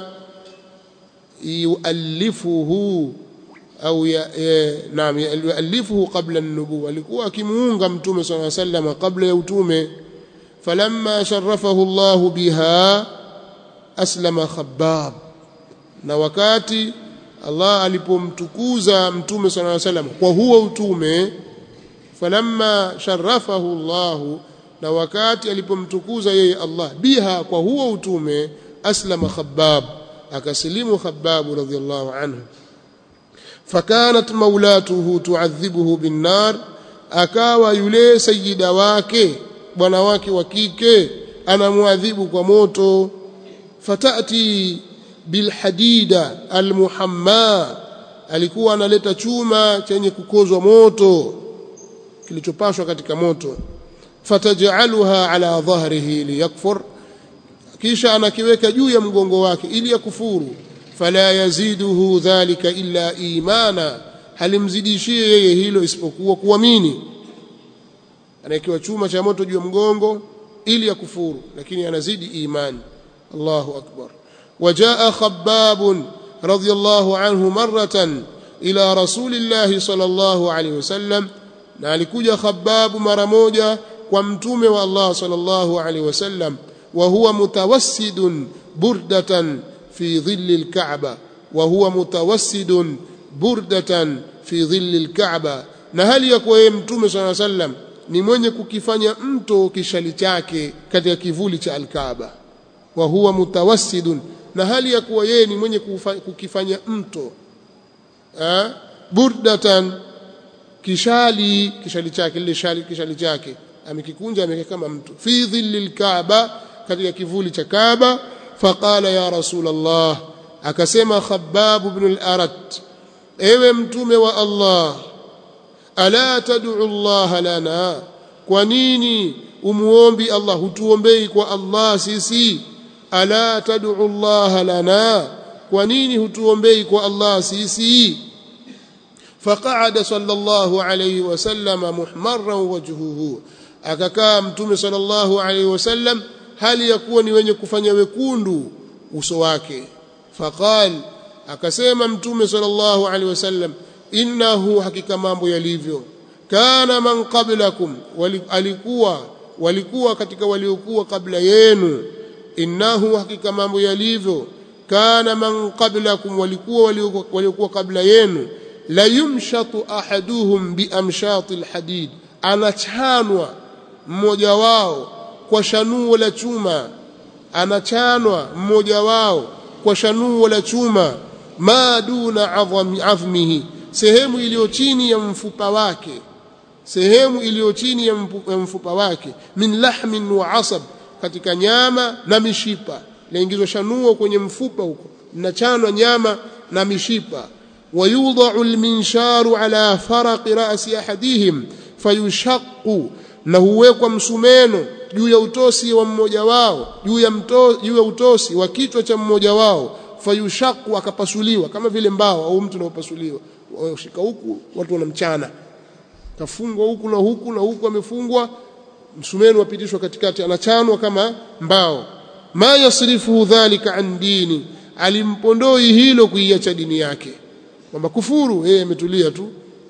Speaker 1: yuallifuhu au naam yuallifuhu qabla an-nubuwwa alikuwa akimuunga mtume sallallahu alayhi wasallam kabla ya utume falamma sharafahu Allah biha aslama khabbab na wakati Allah alipomtukuza mtume sallallahu alayhi wasallam kwa huo utume falamma sharafahu Allah na wakati alipomtukuza yeye Allah biha kwa huo utume aslama khabbab akasilimu khabbab radhiyallahu anhu fakanat maulatuhu tuadhibuhu binnar akawa yule sayyida wake bwana wake wa kike anamwadhibu kwa moto fatati bilhadida almuhamma alikuwa analeta chuma chenye kukozwa moto kilichopashwa katika moto fatajaluha ala dhahrihi liyakfur kisha anakiweka juu ya mgongo wake ili yakufuru fala yaziduhu dhalika illa imana halimzidishie yeye hilo isipokuwa kuamini anawekewa chuma cha moto juu ya mgongo ili yakufuru lakini anazidi imani Allahu akbar وجاء خباب رضي الله عنه مرة إلى رسول الله صلى الله عليه وسلم na alikuja khababu mara moja kwa mtume wa Allah sallallahu alaihi wasallam wa huwa mutawassidun burdatan fi dhilli alkaaba wa huwa mutawassidun burdatan fi dhilli alkaaba na hali ya kuwa yeye mtume swalla sallam ni mwenye kukifanya mto kishali chake katika kivuli cha alkaaba wa huwa mutawassidun na hali ya kuwa yeye ni mwenye kukifanya mto eh burdatan kishali kishali chake lile shali kishali chake amekikunja ameweka kama mtu fi dhilli alkaaba katika kivuli cha kaaba faqala ya rasul allah akasema khabbab ibn al-arat ewe mtume wa allah ala tad'u allah lana kwa nini umuombi allah hutuombei kwa allah sisi ala tad'u allah lana kwa nini hutuombei kwa allah sisi فقعد صلى الله عليه وسلم محمرا وجهه akakaa mtume sallallahu alaihi wasallam hali ya kuwa ni wenye kufanya wekundu uso wake faqal akasema mtume sallallahu alaihi wasallam innahu hakika mambo yalivyo kana man qablakum alikuwa walikuwa katika waliokuwa kabla yenu innahu hakika mambo yalivyo kana man qablakum walikuwa waliokuwa kabla yenu la yumshatu ahaduhum biamshati alhadid anachanwa mmoja wao kwa shanuo la chuma anachanwa mmoja wao kwa shanuo la chuma ma duna azmihi sehemu iliyo chini ya mfupa wake sehemu iliyo chini ya mfupa wake min lahmin wa asab katika nyama na mishipa laingizwa shanuo kwenye mfupa huko linachanwa nyama na mishipa ويوضع المنشار على فرق رأس أحدهم فيشق na huwekwa msumeno juu ya utosi wa mmoja wao juu ya mto, juu ya utosi wa kichwa cha mmoja wao fayushaku akapasuliwa kama vile mbao au mtu anaopasuliwa shika huku watu wanamchana kafungwa huku na huku na huku amefungwa msumeno wapitishwa katikati anachanwa kama mbao ma yasrifu dhalika an dini alimpondoi hilo kuiacha dini yake kwamba kufuru yeye ametulia tu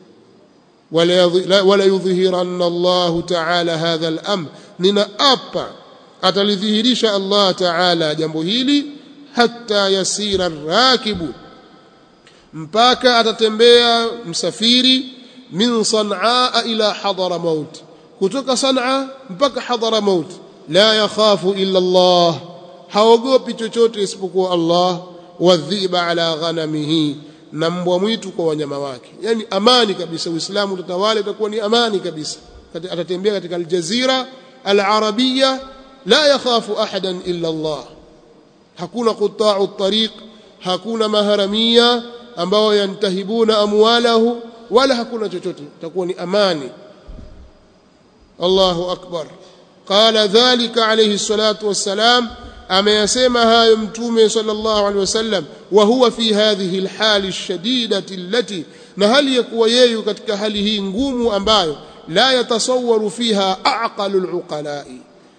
Speaker 1: wala wala yudhhiranna Allah ta'ala hadha al-amr ninaapa atalidhihirisha Allah ta'ala jambo hili hatta yasira rakibu mpaka atatembea msafiri min sanaa ila hadara maut kutoka sanaa mpaka hadara maut la yakhafu illa Allah haogopi chochote isipokuwa Allah wadhiba ala ghanamihi na mbwa mwitu kwa wanyama wake yani amani kabisa uislamu utatawala itakuwa ni amani kabisa atatembea katika aljazira alarabia la yakhafu ahadan illa Allah hakuna quta'u tariq hakuna maharamia ambao yantahibuna amwalahu wala hakuna chochote itakuwa ni amani Allahu akbar qala dhalika alayhi salatu wassalam ameyasema hayo mtume sallallahu alaihi wasallam wa huwa fi hadhihi alhali alshadidati allati na hali ya kuwa yeye katika hali hii ngumu ambayo la yatasawwaru fiha aqalu aluqalai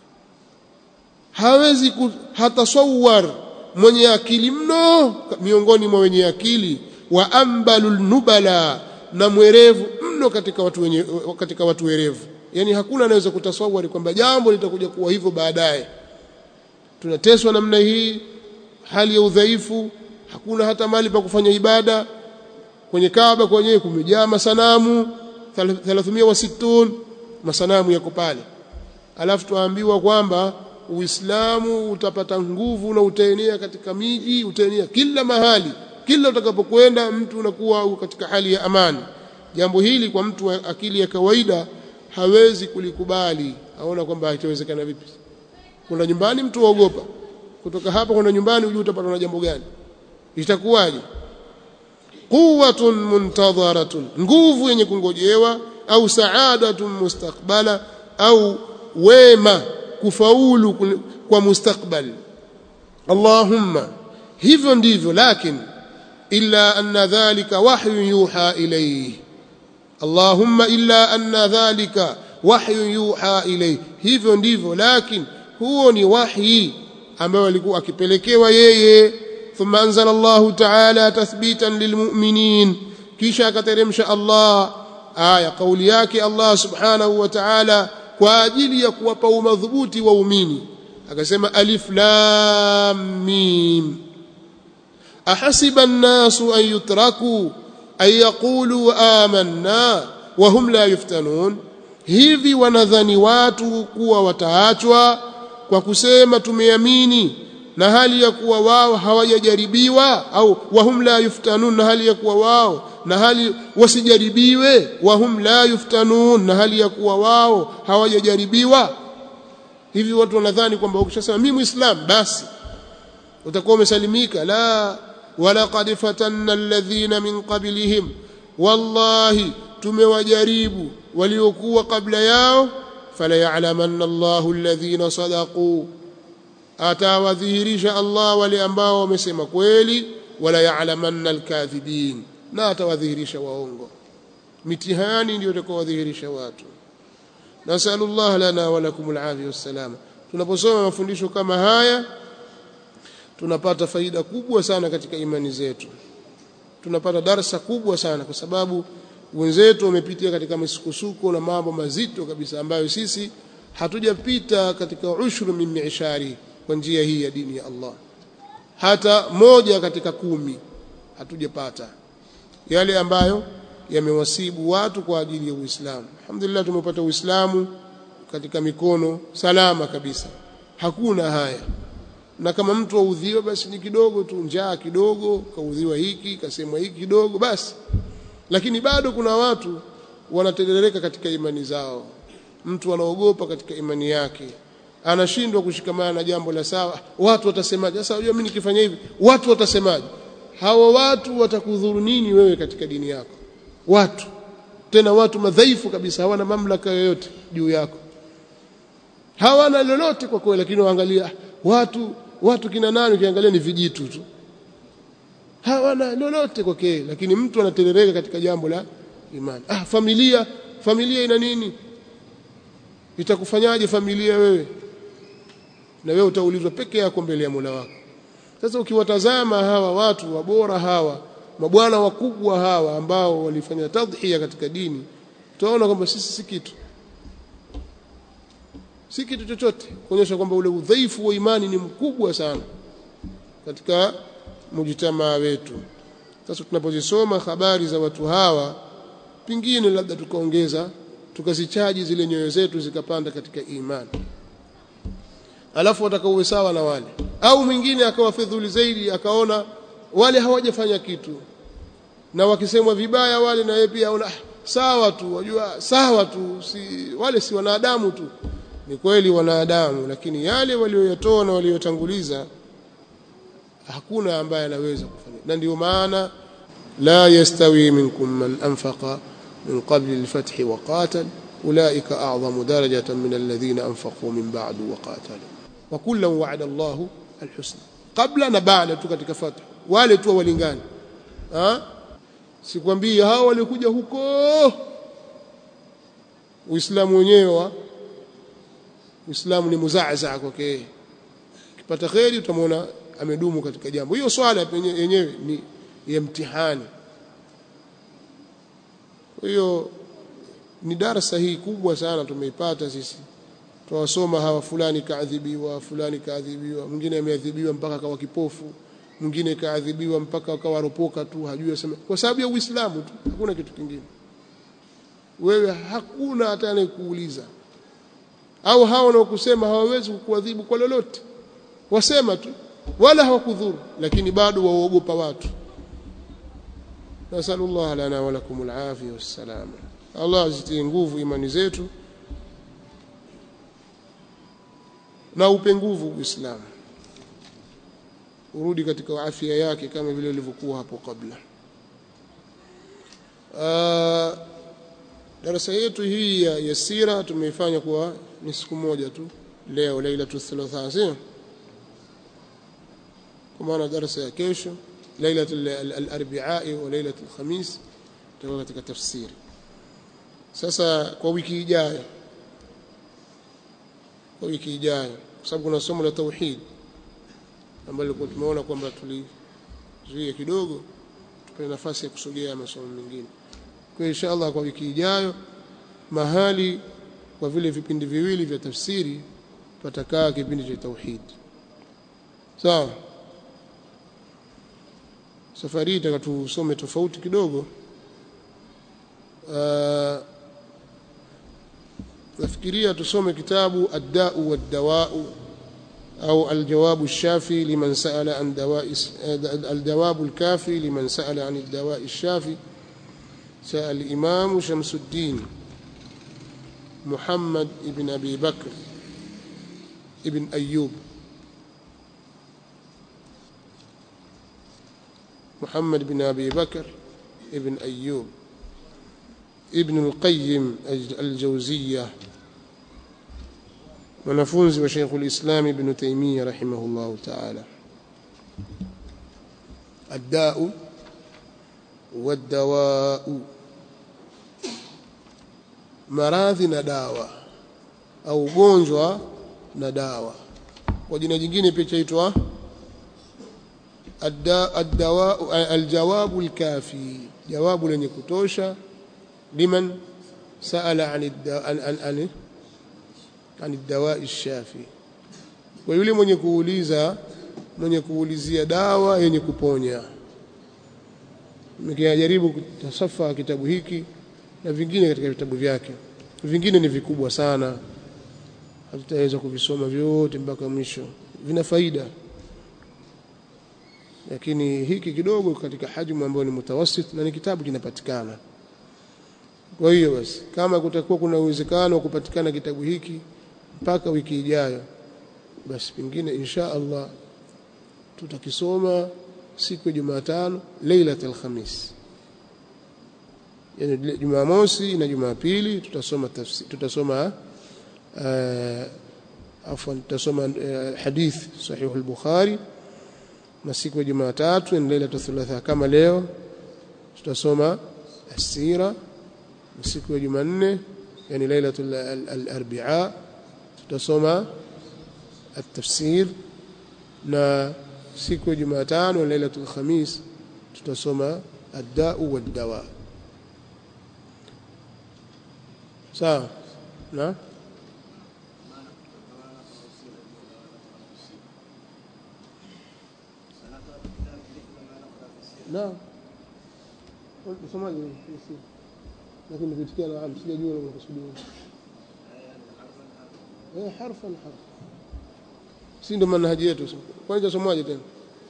Speaker 1: hawezi hatasawwar mwenye akili mno miongoni mwa wenye akili wa ambalu nubala na mwerevu mno katika watu wenye katika watu werevu yani hakuna anaweza kutasawari kwamba jambo litakuja kuwa hivyo baadaye tunateswa namna hii hali ya udhaifu hakuna hata mali pa kufanya ibada kwenye Kaaba kwenyewe kumejaa masanamu 360 masanamu yako pale alafu tuambiwa kwamba Uislamu utapata nguvu na utaenea katika miji utaenea kila mahali kila utakapokwenda mtu unakuwa katika hali ya amani jambo hili kwa mtu wa akili ya kawaida hawezi kulikubali aona kwamba itawezekana vipi kuna nyumbani mtu waogopa kutoka hapa kwenda nyumbani ujue utapata na jambo gani itakuwaje quwwatun muntadharatun nguvu yenye kungojewa au saadatun mustakbala au wema kufaulu kwa mustakbal Allahumma hivyo ndivyo lakini illa anna dhalika wahyun yuha ilayhi Allahumma illa anna dhalika wahyun yuha ilayhi hivyo ndivyo lakini huo ni wahi ambao alikuwa akipelekewa yeye thumma anzala Allahu ta'ala tathbitan lilmu'minin kisha akateremsha Allah aya kauli yake Allah subhanahu wa ta'ala kwa ajili ya kuwapa umadhubuti waumini akasema alif lam mim ahasiba an-nasu an yutraku an yaqulu amanna wa hum la yuftanun hivi wanadhani watu kuwa wataachwa kwa kusema tumeamini na hali ya kuwa wao hawajajaribiwa au wahum la yuftanun na hali ya kuwa wao na hali wasijaribiwe wahum la yuftanun na hali ya kuwa wao hawajajaribiwa hivi watu wanadhani kwamba ukishasema mimi muislam basi utakuwa umesalimika la walaqad fatanna alladhina min qablihim wallahi tumewajaribu waliokuwa kabla yao fala ya'lamanna Allahu alladhina sadaqu atawadhihirisha Allah wale ambao wamesema kweli wala ya'lamanna alkadhibin na atawadhihirisha waongo mitihani ndio itakayowadhihirisha watu nasallallahu lana wa lakum alafia wassalama tunaposoma mafundisho kama haya tunapata faida kubwa sana katika imani zetu tunapata darsa kubwa sana kwa sababu wenzetu wamepitia katika misukosuko na mambo mazito kabisa ambayo sisi hatujapita katika ushru min mi'shari kwa njia hii ya dini ya Allah hata moja katika kumi hatujapata yale ambayo yamewasibu watu kwa ajili ya Uislamu alhamdulillah tumepata Uislamu katika mikono salama kabisa hakuna haya na kama mtu audhiwa basi ni kidogo tu njaa kidogo kaudhiwa hiki kasemwa hiki kidogo basi lakini bado kuna watu wanaterereka katika imani zao mtu anaogopa katika imani yake anashindwa kushikamana na jambo la sawa watu watasemaje sasa unajua mimi nikifanya hivi watu watasemaje hawa watu watakudhuru nini wewe katika dini yako watu tena watu madhaifu kabisa hawana mamlaka yoyote juu yako hawana lolote kwa kweli lakini waangalia watu watu kina nani ukiangalia ni vijitu tu hawana lolote kwa kweli lakini mtu anaterereka katika jambo la imani ah familia familia ina nini itakufanyaje familia wewe na wewe utaulizwa peke yako mbele ya Mola wako sasa ukiwatazama hawa watu wabora hawa mabwana wakubwa hawa ambao walifanya tadhhiya katika dini utaona kwamba sisi si kitu si kitu chochote kuonyesha kwamba ule udhaifu wa imani ni mkubwa sana katika mujitamaa wetu sasa tunapozisoma habari za watu hawa pingine labda tukaongeza tukazichaji zile nyoyo zetu zikapanda katika imani alafu watakaowe sawa na wale au mwingine akawa fidhuli zaidi akaona wale hawajafanya kitu na wakisemwa vibaya wale na yeye pia aona sawa tu wajua sawa tu si wale si wanadamu tu ni kweli wanadamu lakini yale walioyatoa na waliotanguliza hakuna ambaye anaweza kufanya na ndio maana la yastawi minkum man anfaqa min qabli al-fath wa qatal ulaika a'zamu darajatan min alladhina anfaqu min ba'du wa qatalu wa kullan wa'ada Allahu al-husna qabla na baada tu katika fath wale tu walingani ha sikwambii hao walikuja huko Uislamu wenyewe Uislamu ni muzaaza kwake ukipata kheri utamwona amedumu katika jambo hiyo swala yenyewe ni ya mtihani kwa hiyo ni darasa hii kubwa sana tumeipata sisi tuwasoma hawa fulani kaadhibiwa fulani kaadhibiwa mwingine ameadhibiwa mpaka akawa kipofu mwingine kaadhibiwa mpaka akawa ropoka tu hajui asema kwa sababu ya Uislamu tu hakuna kitu kingine wewe hakuna hata anayekuuliza au hao wanaokusema hawawezi kukuadhibu kwa lolote wasema tu wala hawakudhuru lakini bado waogopa watu nasallallahu lana wa lakum alafia wassalama Allah azitie nguvu imani zetu na upe nguvu Uislamu urudi katika afya yake kama vile ilivyokuwa hapo kabla uh, darasa yetu hii ya, ya sira tumeifanya kwa ni siku moja tu leo lailatul thulatha sio kwa maana darasa ya kesho lailatul al-arbi'a wa lailatul khamis tutakuwa katika tafsiri sasa kwa wiki ijayo kwa wiki ijayo kwa sababu kuna somo la tauhid ambalo tumeona kwamba tulizuia kidogo tupate nafasi ya kusogea masomo mengine kwa inshallah kwa wiki ijayo mahali kwa vile vipindi viwili vya tafsiri patakaa kipindi cha tauhid sawa safari hii taka tusome tofauti kidogo uh, nafikiria tusome kitabu ad-da'u wad-dawa'u au al-jawab ash-shafi liman sa'ala an dawa'i al-jawab al-kafi liman sa'ala an ad-dawa'i ash-shafi سأل الإمام شمس الدين محمد ابن أبي بكر ابن أيوب محمد بن أبي بكر ابن أيوب ابن القيم الجوزية ونفوز وشيخ الإسلام ابن تيمية رحمه الله تعالى الداء والدواء maradhi na dawa au ugonjwa na dawa kwa jina jingine pia chaitwa aljawabu alkafi jawabu lenye kutosha liman saala an an an dawai shafi kwa yule mwenye kuuliza mwenye kuulizia dawa yenye kuponya nikijaribu kutasafa kitabu hiki na vingine katika vitabu vyake vingine ni vikubwa sana hatutaweza kuvisoma vyote mpaka mwisho vina faida lakini hiki kidogo katika hajmu ambayo ni mutawasit na ni kitabu kinapatikana kwa hiyo basi kama kutakuwa kuna uwezekano wa kupatikana kitabu hiki mpaka wiki ijayo basi pengine insha Allah tutakisoma siku ya Jumatano Lailatul Khamis yani Jumamosi na Jumapili tutasoma tafsiri tutasoma uh, afwan tutasoma uh, hadith sahih al-Bukhari na siku ya Jumatatu ni Lailatul Thulatha kama leo tutasoma asira na siku ya Jumanne yani Lailatul al-Arbi'a tutasoma at-tafsir na siku ya Jumatano Lailatul Khamis tutasoma ad-da'u wad-dawa sawa na naam usomaji lakini nikitikia naam sijajua unakusudia eh harfan harf si ndo manhaji yetu kwanza somaje tena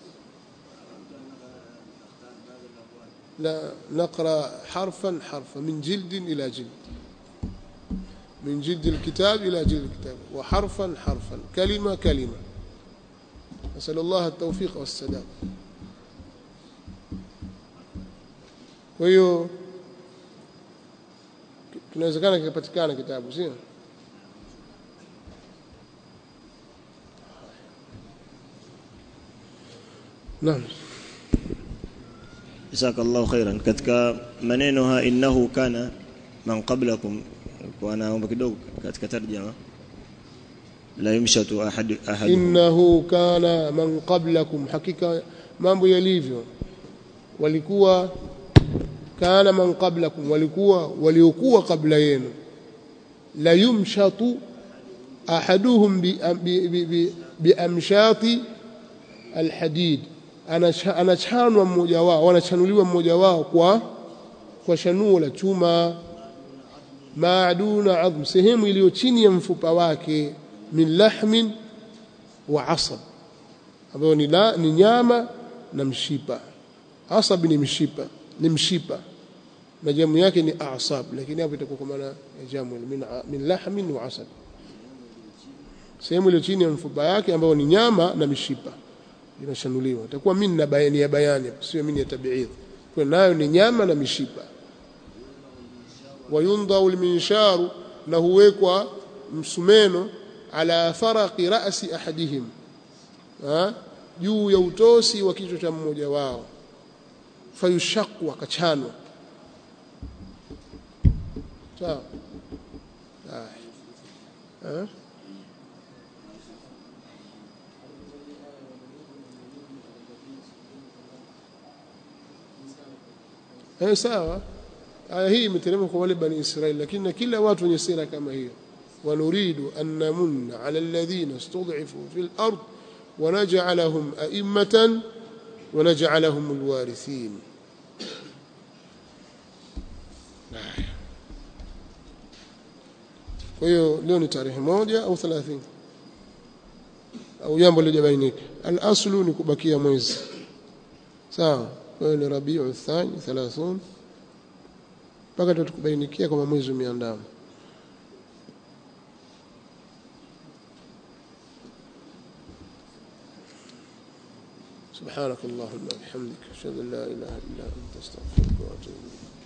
Speaker 1: لا نقرأ حرفا حرفا من جلد إلى جلد من جلد الكتاب إلى جلد الكتاب وحرفا حرفا كلمة كلمة نسأل الله التوفيق والسداد وهي kinawezekana kikapatikana kitabu sio naam
Speaker 2: jazakallahu khairan katika maneno ha innahu kana man qablakum kwa naomba kidogo katika tarjama la yumshatu ahad ahad
Speaker 1: innahu kana man qablakum hakika mambo yalivyo walikuwa kana man qablakum walikuwa waliokuwa kabla yenu la yumshatu ahaduhum bi, bi, bi, bi, bi amshati alhadid anachanwa mmoja wao wanachanuliwa mmoja wao kwa kwa shanuo la chuma maaduna adhm sehemu iliyo chini ya mfupa wake min lahmin wa asab ambayo ni, la, ni nyama na mshipa asab ni mshipa ni mshipa na jamu yake ni asab lakini hapo itakuwa kwa maana ya jamu min, min lahmin wa asab sehemu iliyo chini ya mfupa yake ambayo ni nyama na mishipa inashanuliwa itakuwa min na bayani ya bayani sio min ya tabiidh kwa nayo ni nyama na mishipa wayundau alminsharu na huwekwa msumeno ala faraqi ra'si ahadihim ha juu ya utosi wa kichwa cha mmoja wao fayushaku akachanwa sawa ah eh sawa aya hii imeteremka kwa wale bani Israeli lakini na kila watu wenye sira kama hiyo wanuridu an namunna ala alladhina istud'ifu fil ard wa naj'alahum a'immatan ونجعلهم الوارثين kwa hiyo leo ni tarehe moja au 30 au jambo lijabainika al-aslu ni kubakia mwezi sawa kwa hiyo ni Rabiu Thani 30 mpaka tukubainikia kama mwezi umeandama سبحانك اللهم وبحمدك اشهد ان لا اله الا انت استغفرك واتوب اليك